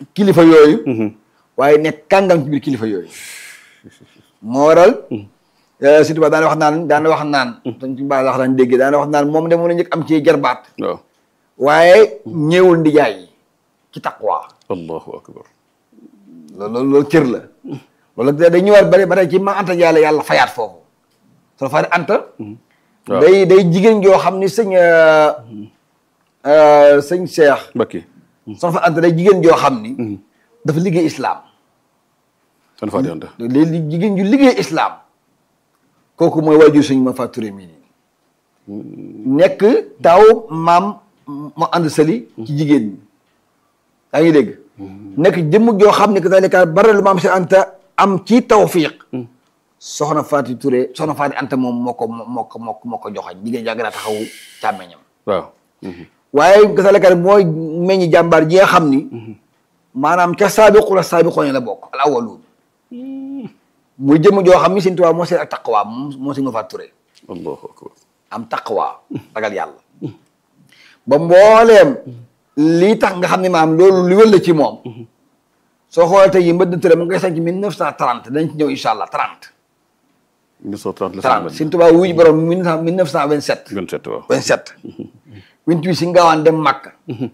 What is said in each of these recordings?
kilifa yooyu waaye nekk kàngam ci biir kilifa yooyu moo waral Sëñ Tuubaa daana wax naan daana wax naan Sëñ Tuubaa wax daan dégg daana wax naan moom de mun a njëkk am ci jarbaat waaw waaye ñëwul ndijaay yi ci taqwa allahu akbar loolu loolu cër la loolu da day ñëwaat bari ba tey ci ma anta yàlla yàlla fayaat foofu soo fa anta waaw. day day jigéen joo xam ni sëñ sëñ Cheikh Mbacke soo fa anta day jigéen joo xam ni dafa liggéey islam san Faati Anta léegi jigéen ju liggéey islam kooku mooy waajur sëñ ma Fatou mii nii nekk taw maam mu ànd sali ci jigéen ñi yaa ngi dégg nekk jëmm joo xam ne que dalika bare lu maam si anta am ci tawfiq soxna Fatou Touré soxna Fatou Anta moom moo ko moo ko moo ko moo ko joxañ jigéen jàng naa taxawu càmmeñam waaw waaye kasaalika mooy meññi jàmbaar ji nga xam ni maanaam ca saabiquna saabiqoon la bokk al awaluun muy jëmm joo xam ni Sëñ Tuubaa moo seen ak taqwa moom moo si nga fa turé allahu akbar am taqwa ragal yàlla ba mbooleem lii tax nga xam ne maam loolu li wël la ci moom soo xoolee tey yi mbëdd turé mu ngi koy sanc mille neuf cent trente dañ ci ñëw incha allah trente 1930 la trente Sëñ Tuubaa wuy borom mille neuf cent vingt sept 27 waaw 27 28 si ngaawaan dem Makka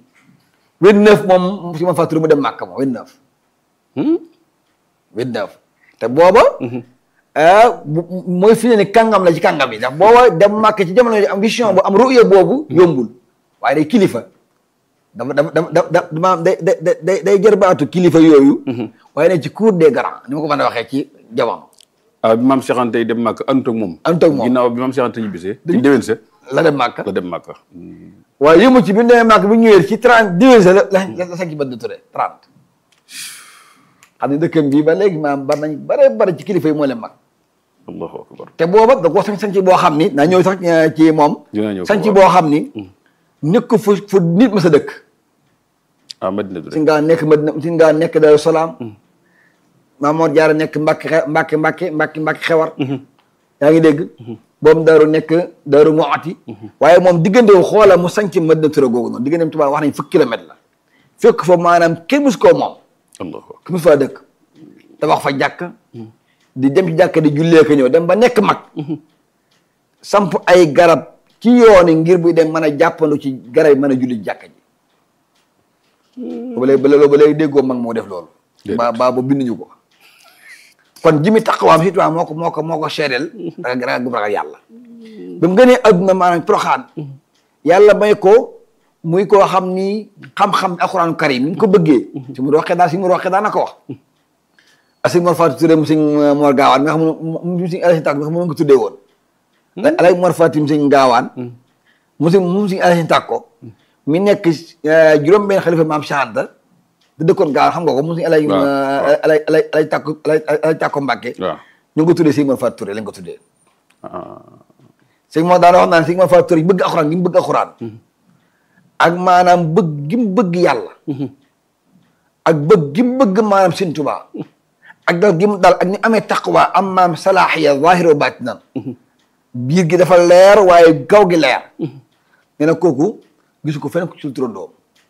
29 moom si ma fàttali mu dem Makka moom 29 29 te booba ah bu- mooy fi ne ni kàngam la ci kàngam yi ndax booba dem Makka ci jamono ji am vision bu am ruya boobu yombul waaye day kilifa dafa dafa dafa dafa maanaam day day day day jërbaatu kilifa yooyu waaye ne ci cour des grands ni ma ko mën a waxee ci jamono ah bi maam Cheikh Anta yi dem Màkka àndut ak moom àndut ak moom. ginnaaw bi maam Cheikh Anta ñibbisee ci déwén sa la dem Makka la dem Màkka waaye yëmu ci bi ñu demee Makka bi ñu ñëwee ci 30 diwése la la la sax ci Badou Touré 30 xam ne dëkkam bii ba léegi maam bari nañ bare bari ci kilifa yi moo leen mag allahu akbar te booba da ko sañ sañci boo xam ni naa ñëw sax eh, ci moom Dinaa ñëw sañci waaw. boo xam ni nekk fu fu nit ma sa dëkk ah Madina si Touré ngaa nekk Madina si ngaa nekk Daaru Salaam Maam Mor Jaara nekk Mbàkke xe- Mbàkke Mbàkke Mbàkke Mbàkke xewar yaa ngi dégg boobu daaru nekk daaru Muxti waaye moom diggante wu xoola mu sañci Madina Touré googu noonu digganteem tubaab wax nañ fukki kilomètre la fekk fa maanaam kenn mus koo moom allahu akbar ku mu faa dëkk tabax fa jàkk di dem ci jàkk di jullee ko ñëw dem ba nekk mag samp ay garab ci yooni ngir buy dem mën a jàppandu ci garab yi mën a julli ci jàkk ji ba léegi ba léegi ba léegi déggoo mag moo def loolu Déedéet. ba ba ba binduñu ko kon jimi taqawaam si tubaab moo ko moo ko moo ko seedeel ragal ragal gu ragal yàlla ba mu gënee adduna maanaam proxaan yàlla may ko muy koo xam ni xam-xam alxuraanu karim ni ñu ko bëggee si mu roqee daal si mu roqee daal na ko wax asi Mor Fatou Touré mu sëñ Mor Gaawaan nga xam ne mu sëñ Alassane Tàkko nga xam ne ko tuddee woon alay Mor Fatou mu sëñ Gaawaan mu sëñ mu sëñ Alassane Tàkko mi nekk juróom benn xalifa maam Cheikh Anta da dëkkoon Gaawaan xam nga ko mu sëñ alay waaw, waaw. alay alay alay Tàkko alay alay Tàkko Mbàkke waaw ñu ngi ko tuddee sëñ Mor Fatou Touré lañ ko tuddee ah sëñ moo daana wax naan sëñ Mor Fatou Touré bëgg alxuraan gi mu bëgg alxuraan ak maanaam bëgg gi mu bëgg yàlla ak bëgg gi mu bëgg maanaam Sëñ Tuubaa ak dal gi mu dal ak ni amee taqwa am maam salaaxiya zaahira wa baatinan biir gi dafa leer waaye gaw gi leer nee na kooku gisu ko feneen ko ci turandoom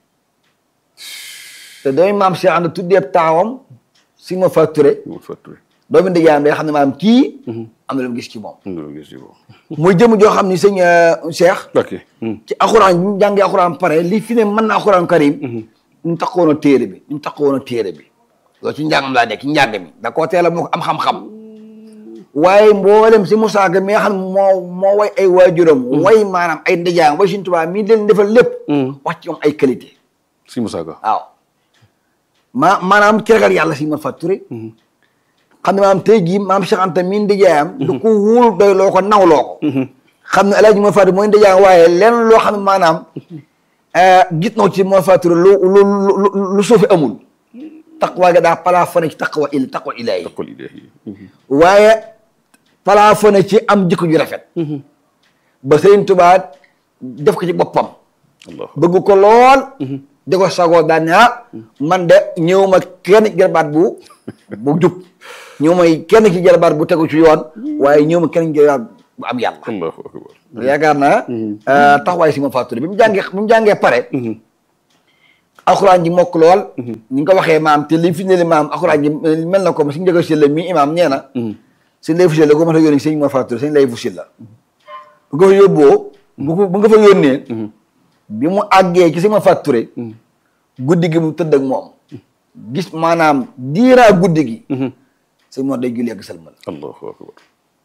te doomi maam Cheikh Anta tuddee taawam sëñ Mor Fatou Touré Mor Fatou Touré doomi ndijaayam day xam ne maanaam kii am na lu mu gis ci moom am na lu gis ci boobu muy jëm joo xam ni sëñ euh, Cheikh ok ci alxuraan bi mu jàngee alxuraan pare li fi ne mën na alxuraan karim ñu taxawoon a téere bi ñu taxawoon a téere bi loolu ci njàngam laa nekk ci njàng mi da koo teel a moo ko am xam-xam waaye mboolem si Moussa Ka mi nga xam ne moo moo way ay waajuram way maanaam ay ndijaayam way Sëñ Tuubaa mi leen defal lépp wax ci moom ay qualité si Moussa Ka waaw ma maanaam ci ragal yàlla si ma Fatou Touré xam ne maanaam tey jii maam Cheikh Anta mi ndijaayam du ko wóolu doy loo ko nawloo ko xam ne El Hadj Mor Fatou mooy ndijaayam waaye lenn loo xam ne maanaam gis na ko ci Mor Fatou Touré lu lu lu lu suufi amul taqwa ga daa plafonné ci taqwa il taqwa ilaahi taqul ilaahi waaye plafonné ci am jikko ju rafet ba Sëriñ Tuubaa def ko ci boppam allah bëgg ko lool di ko sagoo daan ne ah man de ñëw ma kenn ci jarbaat bu bu jub ñëw ma kenn ci jarbaat bu tegu ci yoon waaye ñëw ma kenn ci jarbaat bu am yàlla allahu akbar yaakaar naa taxawaay si ma Fatou Touré bi mu jàngee bi mu jàngee pare alxuraan ji mokk lool ni nga ko waxee maam te li fi ne li maam alxuraan ji mel na ko si njëkk si la mi imaam nee na sëñ lay fusil la ko mën a yónni sëñ moo fàttali sëñ lay fusil la bu nga fa yóbboo bu ko bu nga fa yónnee bi mu àggee ci sama facture guddi gi mu tëdd ak moom gis maanaam diiraa guddi gi sëñ moo day julli ak sëlmal allahu akbar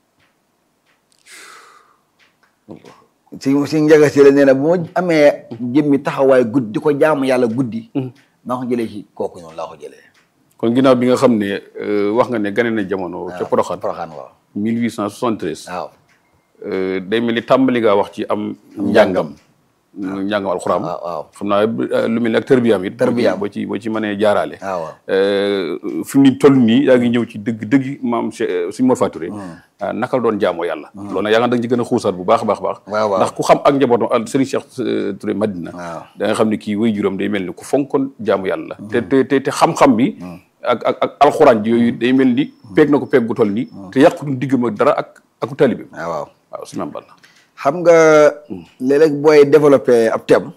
allah si si njaga si la nee na bu ma amee jëmmi taxawaay guddi di ko jaamu yàlla guddi maa ko jëlee ci kooku noonu laa ko jëlee kon ginnaaw bi nga xam ne euh, wax nga ne gane na jamono ca Porokhane Porokhane waaw 1873 waaw euh, day mel ni tàmbali ngaa wax ci am njàngam njàngam alxuraan waaw waaw xam naa euh, lu mel ni ak tërbiyaam it Tërbiyaam. boo ci boo ci mënee jaaraale waaw waaw Euh, fi mu ni toll nii yaa ngi ñëw ci dëgg dëgg maam Cheikh suñu Mor Faturé ah naka la doon jaamoo yàlla loolu nag yaa nga da nga ci gën a xuusaat bu baax a baax a baax waaw waaw. ndax ku xam ak njabootam al Serigne Cheikh euh, Touré Madina waaw. da nga xam ne kii way juróom day mel ni ku fonkoon jaamu yàlla te te te te xam-xam bi ak ak ak alxuraan ji yooyu day mel ni peeg na ko peeg gu toll nii te yàqutu diggam ak dara ak aku talibi waaw waaw waaw suñu am balla xam nga léeg-léeg booy développé ab thème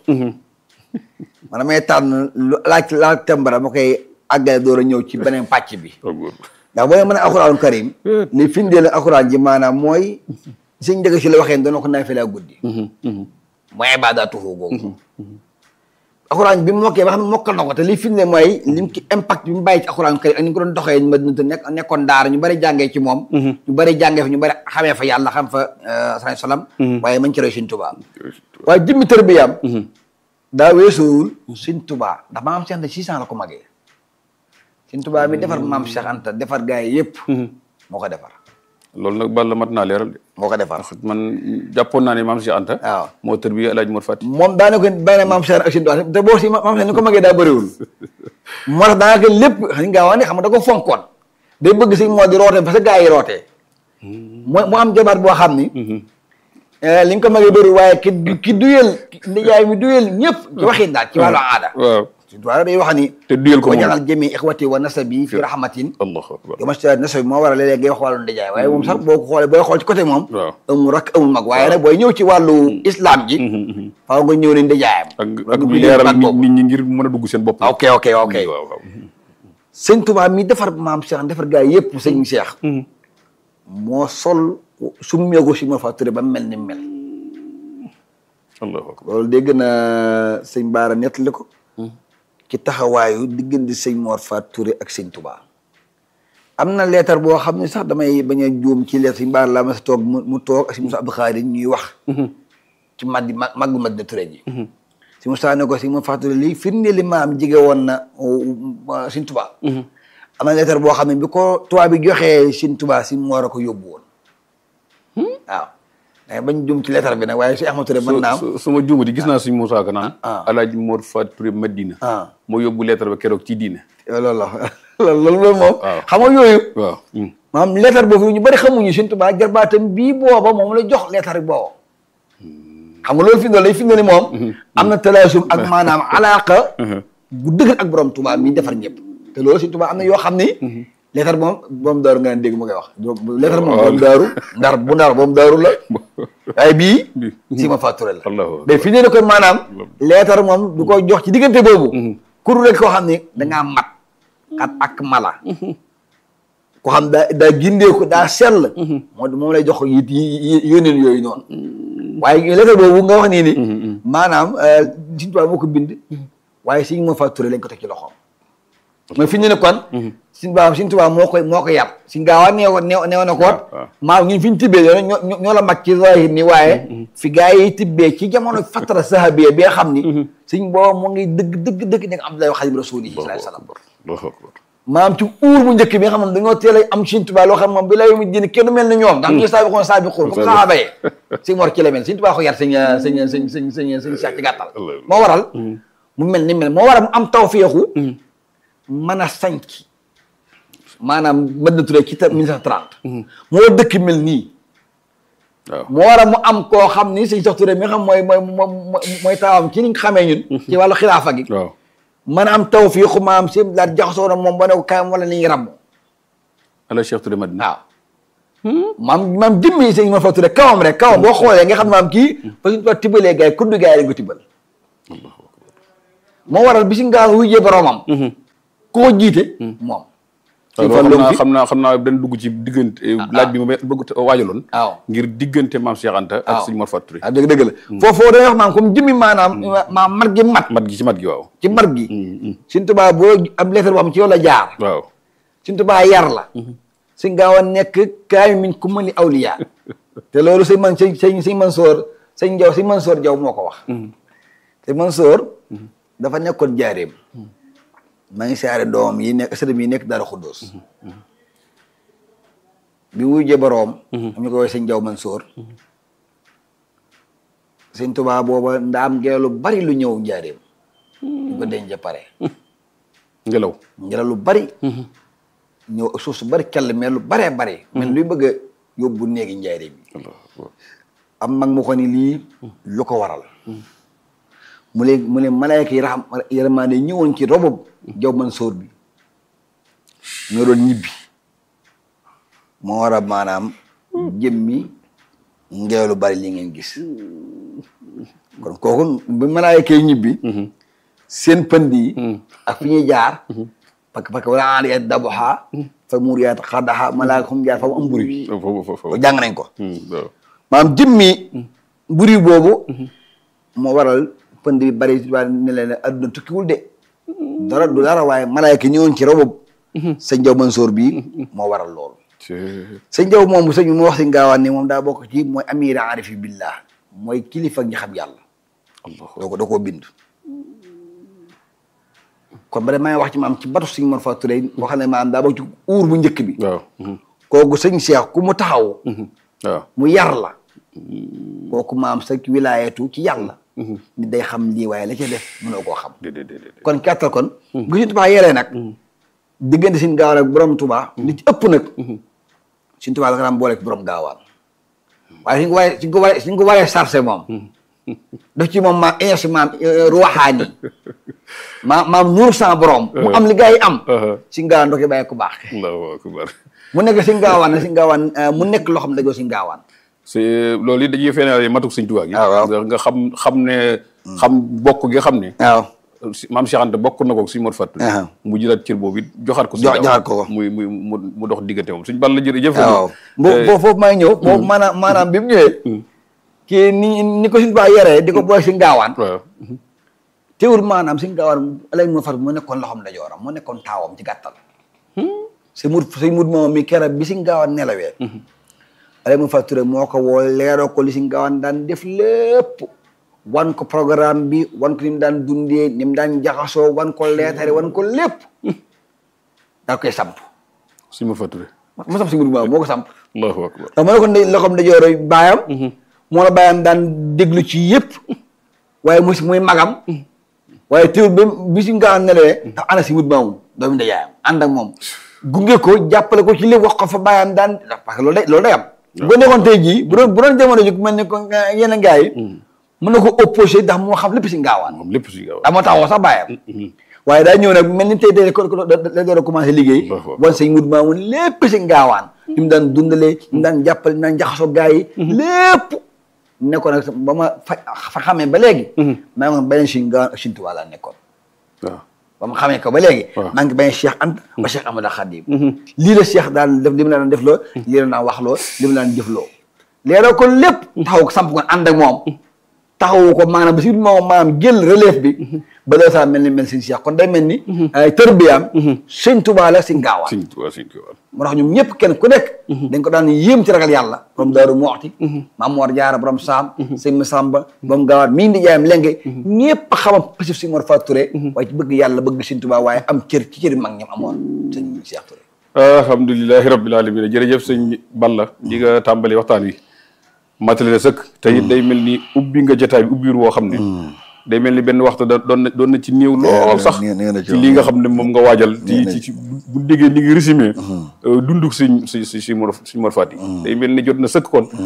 man damay tànn lu laaj laaj thème ba dama koy àggale door a ñëw ci beneen pàcc bi ndax boo mën a alxuraanu karim li firndeel alxuraan ji maanaam mooy suñ njëkk si la waxee doona ko naafila guddi mooy ibaadaatuhu googu alxuraan bi mu mokkee ba xam ne mokkal na ko te li firnde mooy lim ki impact bi mu bàyyi ci alxuraanu karim ak ni nga ko doon doxee Madina te nekk nekkoon daara ñu bari jàngee ci moom ñu bari jàngee fa ñu bari xamee fa yàlla xam fa sallallahu salaam waaye mañ ci roy Sëñ Tuubaa waaye jëmmi tërbiyaam daa weesuwul Sëñ Tuubaa ndax maam Cheikh Anta six ans la ko magee Sëñ Tuubaa mi defar maam Cheikh Anta defar gaa yi yëpp moo ko defar loolu nag balla mat naa leeral de moo ko defar man jàppoon naa ne maam Cheikh Anta waaw moo tër bi El Hadj Mor Fati moom daanaka benn maam Cheikh ak Sëñ Tuubaa te boo si maam Cheikh ni ko magee daa bëriwul moo tax daanaka lépp xam nga wax ne xam nga da ko fonkoon day bëgg si moo di roote parce que gaa yi rootee mu mu am jabar boo xam ni li nga ko magee bëriwul waaye ki ki duyel nijaay mi duyel ñëpp ci waxin daal ci wàllu aada waaw Sëñ Tuubaa day wax ni te duyel ko wa moom jaxal jëmi ixwati wa nasabi fi rahmatin allahu akbar yo masta nasabi moo war a léeg-léeg ngay wax wàllu ndijaay waaye moom sax boo ko xoolee booy xool ci côté moom waaw amul rak amul mag waaye nag booy ñëw ci wàllu islam ji faaw nga ñëw ni ndijaayam ak nga ak dugg leeral baat nit boobu. nit ñi ngir mën a dugg seen bopp ok ok ok waaw waaw sëñ Tuubaa mi defar maam Cheikh defar gaa yëpp sëñ Cheikh moo sol summeeku si ma fa turé ba mel ni mel allahu akbar loolu dégg na sëñ Baara nettali ko ci taxawaayu diggante sëñ Mor Fat Touré ak sëñ Tuubaa am na leetar boo xam ne sax damay bañ a juum ci leetar sëñ Baara laa ma sa toog mu mu toog ak sëñ Moussa Abdou Khadir ñuy wax ci maddi ma maggu Madina Touré ji si Moussa ne ko sëñ Mor Fat Touré lii firnde li maam jige woon na uh, sëñ Tuubaa am na leetar boo xam ne bi ko tubaab bi joxee sëñ Tuubaa si Mor a ko yóbbu woon waaw mais bañ juum ci leetar bi nag waaye si Ahmad Touré mën naa am su su ma juumati gis naa suñ Moussa Ka naan ah. El Hadj Mor Fati Touré Madina ah moo yóbbu lettre ba keroog ci diine loolu la loolu loolu loolu moom waaw. xam nga yooyu waaw maanaam leetar boobu ñu bëri xamuñu Sëñ Tuubaa jarbaatam bii booba moom la jox leetar bi booba xam nga loolu fi lay fi ne ni moom am na talaasum ak maanaam alaaka bu dëgër ak borom Tuubaa mi defar ñëpp te loolu Sëñ Tuubaa am na yoo xam ni leetar moom borom daaru nga dégg mu koy wax leetar moom borom daaru ndar bu ndar borom daaru la waaye bii si ma fàtture la allahu mais fi ne ni kon maanaam leetar moom du ko jox ci diggante boobu kuru rek koo xam ni dangaa mat kat ak mala ko xam daa daa gindeeku daa sell moo moom lay jox yi yi yóneen yooyu noonu waaye lettre boobu nga wax nii ni maanaam Sëñ Tuubaa moo ko bind waaye Sëñ moo facturé lañ ko teg ci loxoom mais fi ñu ne kon Sëñ Tuubaa Sëñ Tuubaa moo koy moo ko yar Sëñ Gaawaa neew neew neew na koot waaw. maam ñun fi ñu tibbee ñoo ñoo ñoo la mag ci zahir ni waaye fi gaa yi tibbee ci jamono fatara sahabiya bi nga xam ni Sëñ boobu mu ngi dëgg dëgg dëgg nekk Abdoulaye Xadim Rasuuli sallallahu alayhi wa sallam allahu akbar maam ci uur bu njëkk bi nga xam ne dañoo teel a am Sëñ Tuubaa loo xam moom bi lay mu jënd kenn mel ni ñoom ndax ñu saabiqoon saabiqoon comme sahaaba yi Sëñ Mor ci la mel Sëñ Tuubaa ko yar sëñ sëñ sëñ sëñ sëñ sëñ Cheikh ci gàttal moo waral mu mel ni mel moo waral mu am tawféexu mën a sanc maanaam Madina Touré ci 1930 moo dëkk mel nii waaw moo waral mu am koo xam ni Sëñ Cheikh Touré mi nga xam mooy mooy mooy mooy taawam ci ni nga xamee ñun ci wàllu xilaafa gi waaw mën a am tawféexu maam si daal jaxasoo na moom ba ne ko kaayam wala ni ñu ràmm El Hadj Cheikh Touré Madina waaw maam maam jëmmi sëñ ma fa tudde kawam rek kawam boo xoolee nga xam ne maam kii ba suñu ko tibbalee gars yi kuddu gars yi lañ ko tibbal moo waral bi si ngaawaan wujjee boroomam ku ko jiite moom waaw Sëñ loolu Fallu xam naa fi xam naa xam naa dañ dugg ci diggante laaj bi ma bëgg a waajaloon waaw ngir diggante maam Cheikh Anta ak waaw. sëñ Mor Fatou Touré ah dëgg dëgg la foofoo dañuy wax maam comme jëmmi maanaam maam mat gi mat mat gi ci mat gi waaw ci mat gi Sëñ Tuubaa boo am lettre boo xam ci yow la jaar waaw Sëñ Tuubaa yar la si ngaaw a nekk kaay min ku mali awliya te loolu sëñ man sëñ sëñ sëñ Mansoor sëñ Jaw sëñ Mansoor Jaw moo ko wax sëñ Mansoor dafa nekkoon jaareem maa ngi siyaare doomam yi nekk sëriñ yi nekk Daaru Xuddoos bi wujjee boroom am ñu ko woowee sëñ Jaw Mansoor sëñ Tuubaa booba ndaam ngelaw lu bari lu ñëw njaareem ñu ko denc pare ngelaw ngelaw lu bari ñëw ak suuf su bari kell mais lu baree bari mais luy bëgg a yóbbu néegi njaareem yi am mag mu ko ni lii lu ko waral mu leen mu ne malayka yi raxam yërmaande ñëwoon ci robob jaw man sóor bi ñoo doon ñibbi moo war a maanaam jëmmi ngelaw lu bari li ngeen gis kon kooku bi malayka yi ñibbi seen pënd yi ak fi ñuy jaar parce que parce que wala an yet daboxa fa muur yaat xaddaxa malaaka xum jaar fa mu am mburi bi foofu foofu ko jàng nañ ko waaw maanaam jëmmi mburi boobu moo waral pënd bi bari waa ne leen adduna tukkiwul de dara du dara waaye malaayka ñëwoon ci robob sëñ Jaw Mansoor bii moo waral loolu sëñ Jaw moom bu sëñ bi mu wax si ngaawaan ni moom daa bokk ci mooy amira arifi billah mooy kilifa ñi xam yàlla doo ko doo koo bind kon ba de maa ngi wax ci maam ci batu sëñ Mor Fatou Touré boo xam ne maanaam daa bokk ci uur bu njëkk bi waaw kooku sëñ Cheikh ku mu taxaw waaw mu yar la kooku maam sa wilaayatu ci yàlla nit day xam lii waaye la ca def mënoo koo xam déedéet déedéet kon kàttal kon bu Sëñ Tuubaa yaree nag diggante Sëñ Gaawaan ak borom Tuubaa li ci ëpp nag Sëñ Tuubaa la ko daan boole ak borom gaawaan waaye suñ ko waree suñ ko waree suñ ko waree sarse moom daf ci moom maam énergie maam ruwaxaani maam maam nuur sans borom mu am li gars yi am Sëñ Gaawaan doo koy bàyyi ku baax allahu akbar mu nekk Sëñ Gaawaan ne Sëñ Gaawaan mu nekk loo xam ne dajoo Sëñ Gaawaan c'est loolu it dañuy feneen matuk sëñ Tuubaa gi Ah, waaw. nga nga xam xam ne xam bokk gi xam ne waaw si- maam Cheikh Anta bokk na ko si Mor Fatou Ah. mu jëlaat cër boobu it joxaat ko Jo- joxaat ko ko. muy muy mu mu dox diggante moom suñ bal la jërëjëf waaw boo boo foofu may ñëw boobu maanaam maanaam bi mu ñëwee kii ni ni ko Sëñ Tuubaa yaree di ko boole Sëñ Gaawaan waaw teewul maanaam Sëñ Gaawaan alay moo fat moo nekkoon loxoom ndeyjooram moo nekkoon taawam ci gàttal si mut si mut moom mi keroog bi Sëñ Gaawaan nelawee alay moo fat Touré moo ko woo leeroo ko li Sëñ Gaawaan daan def lépp wan ko programme bi wan ko ni mu daan dundee ni mu daan jaxasoo wan ko leetare wan ko lépp daa koy samp si Mor Fatou Touré mu samp si mut moom moo ko samp allahu akbar ndax moo nekkoon ndey loxoom ndeyjooro baayam moo la baayam daan déglu ci yëpp waaye mu si muy magam waaye teewul ba bi si nga nelawee ndax ana si wut maamu doomu ndajaayam ànd ak moom gunge ko jàppale ko ci lépp wax ko fa baayam daan parce que loolu day loolu day am bu ko nekkoon tey jii bu doon bu doon jamono ji ku mel ni ko yeneen gars yi mën na ko opposé ndax moo xam lépp si ngaawaan moom lépp si gaaw daa moo taxawoo sax baayam waaye daa ñëw nag mel ni tey tey ko ko da door a commencé liggéey Waaw. wan sëñ mut maamu lépp si ngaawaan ni mu daan dundalee ni mu daan jàppale ni mu daan jaxasoo gars yi lépp nekkoon nag ba ma fa fa xamee ba léegi maa ngi woon beneen si ngaawaan ak Sëñ Tuubaa laa nekkoon waaw ba ma xamee ko ba léegi Waaw. maa ngi beneen Cheikh Anta ba Cheikh Amadou Khadim lii la Cheikh daan def li mu la daan def loo lii la daan wax loo li mu la daan jëf loo leeroo ko lépp taxaw ko samp ko ànd ak moom taxawu ko maanaam ba si moom maanaam jël relève bi ba doo saa mel ni mel sëñ Cheikh kon day mel ni ay tërbiyaam sëñ Tuubaa la si ngaawaan sëñ Tuubaa sëñ Tuubaa moo tax ñoom ñëpp kenn ku nekk dañ ko daan yéem ci ragal yàlla borom Daaru Muxti Maam Mor Jaara borom Saam sëñ Masamba borom Gaawaat mii di jaayam lenge ñëpp xamam pasif si Mor Fatou Touré waaye ci bëgg yàlla bëgg sëñ Tuubaa waaye am cër ci cëri mag ñam amoon sëñ Cheikh Touré alhamdulilahi rabbil alamin jërëjëf sëñ Balla di nga tàmbali waxtaan wi matale na sëkk te it day mel ni ubbi nga jotaay bi ubbiir woo xam ne day mel ni benn waxtu da doon na doon na ci néew lool sax nee na ci ci li nga xam ne moom nga waajal ci ci ci bu déggee ni ngi résumé dunduk suñ si si si Mor suñ Mor Fati day mel ni jot na sëkk kon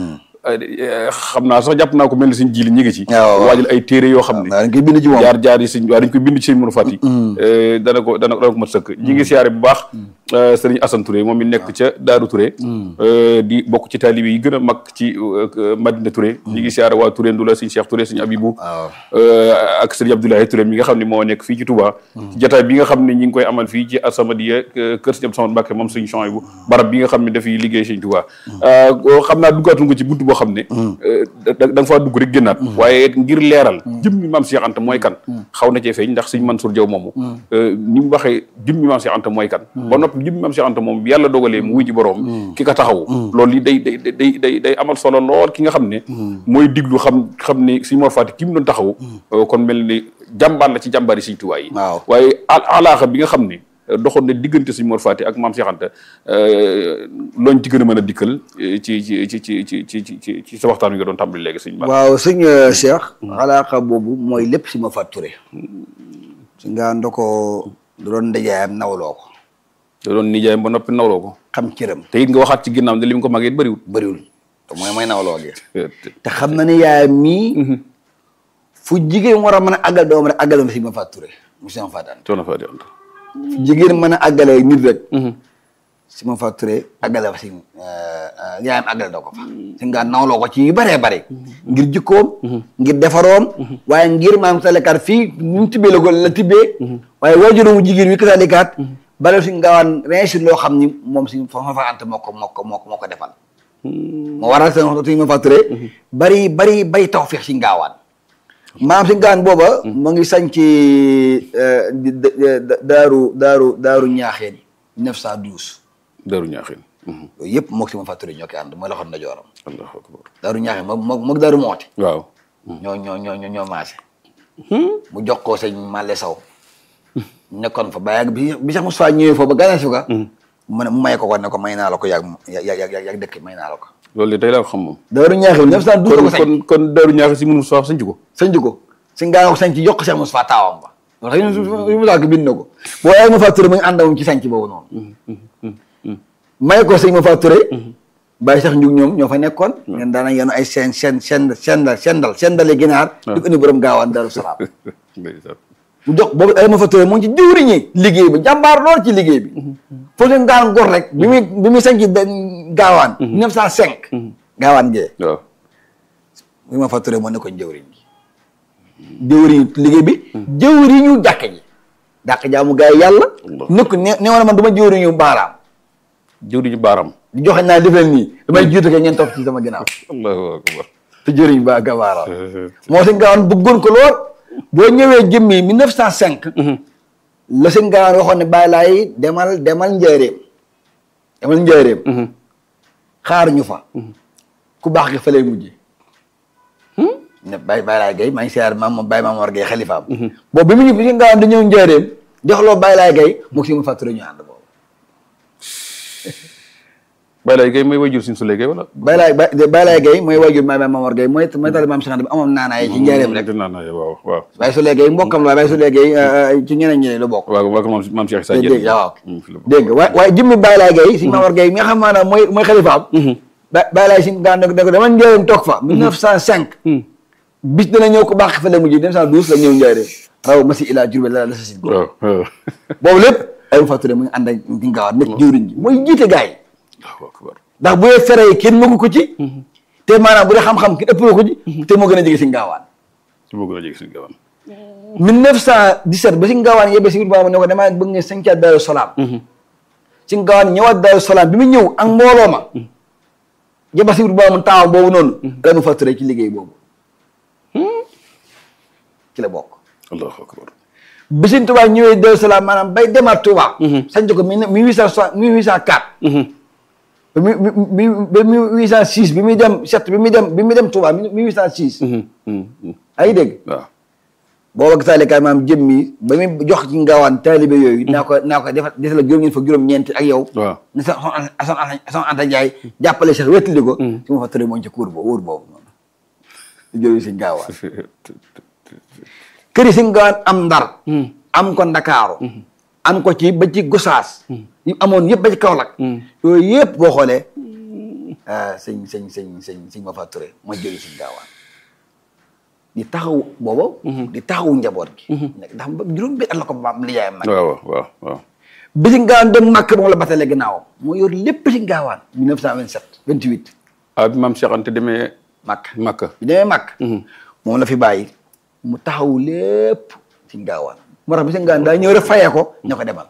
xam naa sax jàpp naa ko mel ni suñ jili ñi ngi ci waaw, waaw. waajal ay téere yoo xam ne dañ koy bind ci moom jaar jaar yi sëñ waaw dañ koy bind ci sëñ Mourou Fati dana ko dana dana ko mat sëkk ñi ngi siyaare bu baax sëriñ Assane Touré moom mi nekk ca Daaru Touré euh, di bokk ci taalibe yi gën a mag ci euh, Madina Touré ñi ngi siyaare waa Touré Ndula sëñ Cheikh Touré sëñ Abibou waaw euh, ak sëriñ Abdoulaye Touré mi nga xam ne moo nekk fii ci Touba ci jataay bi nga xam ne ñi ngi koy amal fii ci Asamadia euh, kër sëñ Abdou Samad Mbacke moom sëñ Chouaïbou barab bi nga xam ne dafay liggéey sëñ Touba Euh, xam naa duggaatuñ ko ci buntu boo xam ne euh, da da nga faa dugg rek génnaat waaye ngir leeral jëmmi maam Cheikh Anta mooy kan xaw na cee feeñ ndax sëñ Mansour Diaw moomu euh, ni mu waxee jëmmi maam Cheikh Anta mooy kan ba noppi jëmmi maam Cheikh Anta moom bi yàlla dogalee mu wuy ji boroom ki ka taxaw loolu li day day day day day amal solo lool ki nga xam ne mooy diglu xam xam ne sëñ Mor Fati ki mu doon taxaw euh, kon mel ni jàmbaar la ci jàmbaari sëñ Tuubaa yi waaw. waaye al alaaxa bi nga xam ne euh, doxoon na diggante sëñ Mor Fati ak maam Cheikh Anta euh, looñ ci gën a mën a dikkal euh, ci ci ci ci ci ci ci ci ci sa waxtaan wi nga doon tàmbali léegi sëñ Ba waaw sëñ euh, Cheikh alaaka boobu mooy lépp si ma fàtture si nga ndo ko du doon ndajaayam nawloo ko da doon nijaayam ba noppi nawloo ko xam cëram te it nga waxaat ci ginnaaw ne li mu ko màggee it bëriwul bëriwul te mooy mooy nawloo gi te xam na ne yaayam mii fu jigéen war a mën a àggal doom rek àggal ma si ma fàtture mu si ma fàttaan coono Fati Anta fu jigéen mën a àggalee nit rek si ma fàtture àggale fa si yaayam àggale doo ko fa si nga nawloo ko ci yu bëree bëri ngir jikkoom ngir defaroom waaye ngir maam salekaat fii nu mu tibbee la ko la tibbee waaye waajuramu jigéen wi kasalikaat bale si ngawaan réussir loo xam ni moom si fa fa ante moo ko moo ko moo ko moo ko defal moo waral seen waxtu ma fàtture bari bari bari tawfeex si ngaawaan maam si ngaawaan booba mu ngi sañ ci daaru daaru daaru ñaaxeen 912 daru ñaaxin yooyu yëpp moog si ma fàtture ñoo koy ànd mooy loxoon na jooram allahu akbar daaru ñaaxeen moom moom moog daaru mooti waaw ñoo ñoo ñoo ñoo ñoo maase mu jox ko sëñ Malle Sow nekkoon fa ba yàgg bi bi sax Moussa ñëwee foofu ba gane si ko mu ne mu may ko ko ne ko may naa la ko yàgg yàgg yàgg yàgg dëkk may naa la ko loolu de tey laa ko xam moom daaru ñaaxeen 912 la ko kon sañ kon kon daru ñaaxin si mënu soo sañc ko sañ ko si ngaa ko sañ ci yokk Cheikh Moussa taawam ba wax dëgg yu Moussa ko bind na ko boo yaay ma fàtture mu ngi ànd ak moom ci sañ boobu noonu may ko sëñ ma fàtture bàyyi sax njug ñoom ñoo fa nekkoon ngeen daana yenu ay seen seen seen sendal sendal sendale ginaar di ko indi borom gaawaan Daaru Salaam ndeysaan mu jox boobu ay ma fàtture mu ngi ci jëwriñi liggéey bi jàmbaar lool ci liggéey bi foo leen gaan gor rek bi muy bi muy sañ ci gaawaan 905 gaawaan gee waaw bi ma fàtture moo nekkoon jëwriñ ji jëwriñu liggéey bi jëwriñu jàkk ji dàq jaamu gaa yi yàlla nekk ne ne woon man du ma jëwriñu baaraam jëwriñu baaram di joxe naa def leen nii damay jiitu ke ngeen topp ci sama ginnaaw allahu akbar te jëriñ ba ga baaraam moo si ngaawaan bëggoon ko lool boo ñëwee jëmmi 1905 la si ngaawaan waxoon ne bàyyi laay demal demal njaareem demal njaareem xaar ñu fa ku baax gi fa lay mujje ne bàyyi bàyyi laay gay maa ngi siyaar maam moom bàyyi maam war gay xalifaam boobu bi mu ñu si ngaawaan di ñëw njaareem joxloo bàyyi laay gay moo si mu fàttali ñu ànd boobu Baye Laye Gueye mooy wayjur suñu Souley Gueye wala Baye Laye Baye Laye Gueye mooy waajur maam maam Mor Gueye mooy mooy tali maam Cheikh Anta bi amoon naanaay ci njaareem rek dinaa naa waaw waaw Baye Souley Gueye mbokkam la Baye Souley Gueye ci ñeneen ñeneen la bokk waaw waaw maam maam Cheikh Issa dégg Diène nga waaw fi la bokk. dégg nga waaye waaye jëmmi Baye Laye Gueye si maam Mor Gueye mi nga xam maanaam mooy mooy xalifaam ba Baye Laye si gaan ne ko dama njaareem toog fa 1905 bis dana ñëw ko baax fa la mujj 1912 la ñëw njaareem raw ma si ilaa Jurbel la la sa si waaw waaw boobu lépp ay mu fàttali mu ngi ànd ak di ngaawaat nekk jëwriñ ji mooy jiite gaay yi Allahu akbar ndax bu dee fere yi kenn mëgu ko ci te maanaam bu dee xam-xam kenn ëpp ko ci te moo gën a jege si ngaawaan ci moo gën a jege suñu gawam 1917 ba si ngaawaan yebbe si wut baama ne ko damaa bëgg nga sañcaat Daaru Salaam si ngaawaan ñëwaat Daaru Salaam bi mu ñëw ak mbooloo ma yebba si wut baama taawam boobu noonu la mu fàttali ci liggéey boobu ci la bokk Allahu akbar bi Sëñ Tuubaa ñëwee Daaru Salaam maanaam bay demaat Tuubaa sañc ko mille huit cent soixante mille huit cent quatre ba mi mi ba mille huit cent six bi muy dem sept bi muy dem bi muy dem Touba mille huit cent six ay dégg waaw booba ak taalikaay maam jëm mi ba muy jox ci ngaawaan taalibe yooyu naa ko naa ko defal defal juróom ñeent fa juróom-ñeent ak yow waaw ne sa son son son Anta Ndiaye jàppale sax wettali ko si ma fa tëre moom ci kuur boobu wóor boobu noonu di jëriñ si ngaawaan kër yi si ngaawaan am ndar am ko ndakaaru am ko ci ba ci gosaas yu amoon yëpp ba ci Kaolack yooyu yëpp boo xoolee sëñ sëñ sëñ sëñ sëñ ma fa Touré ma jëli sëñ gaawaan di taxaw booba di taxawu njaboot gi nekk ndax ba juróom bi at la ko maam lijaayam nag waaw waaw waaw bi si gaawaan dem màkk moom la batale ginnaawam moo yor lépp si gaawaan 1927 28 ah bi maam Cheikh Anta demee màkk Makka bi demee màkk moom la fi bàyyi mu taxawu lépp si gaawaan moo tax bi si gaawaan daa ñëw rek fayee ko ña ko demal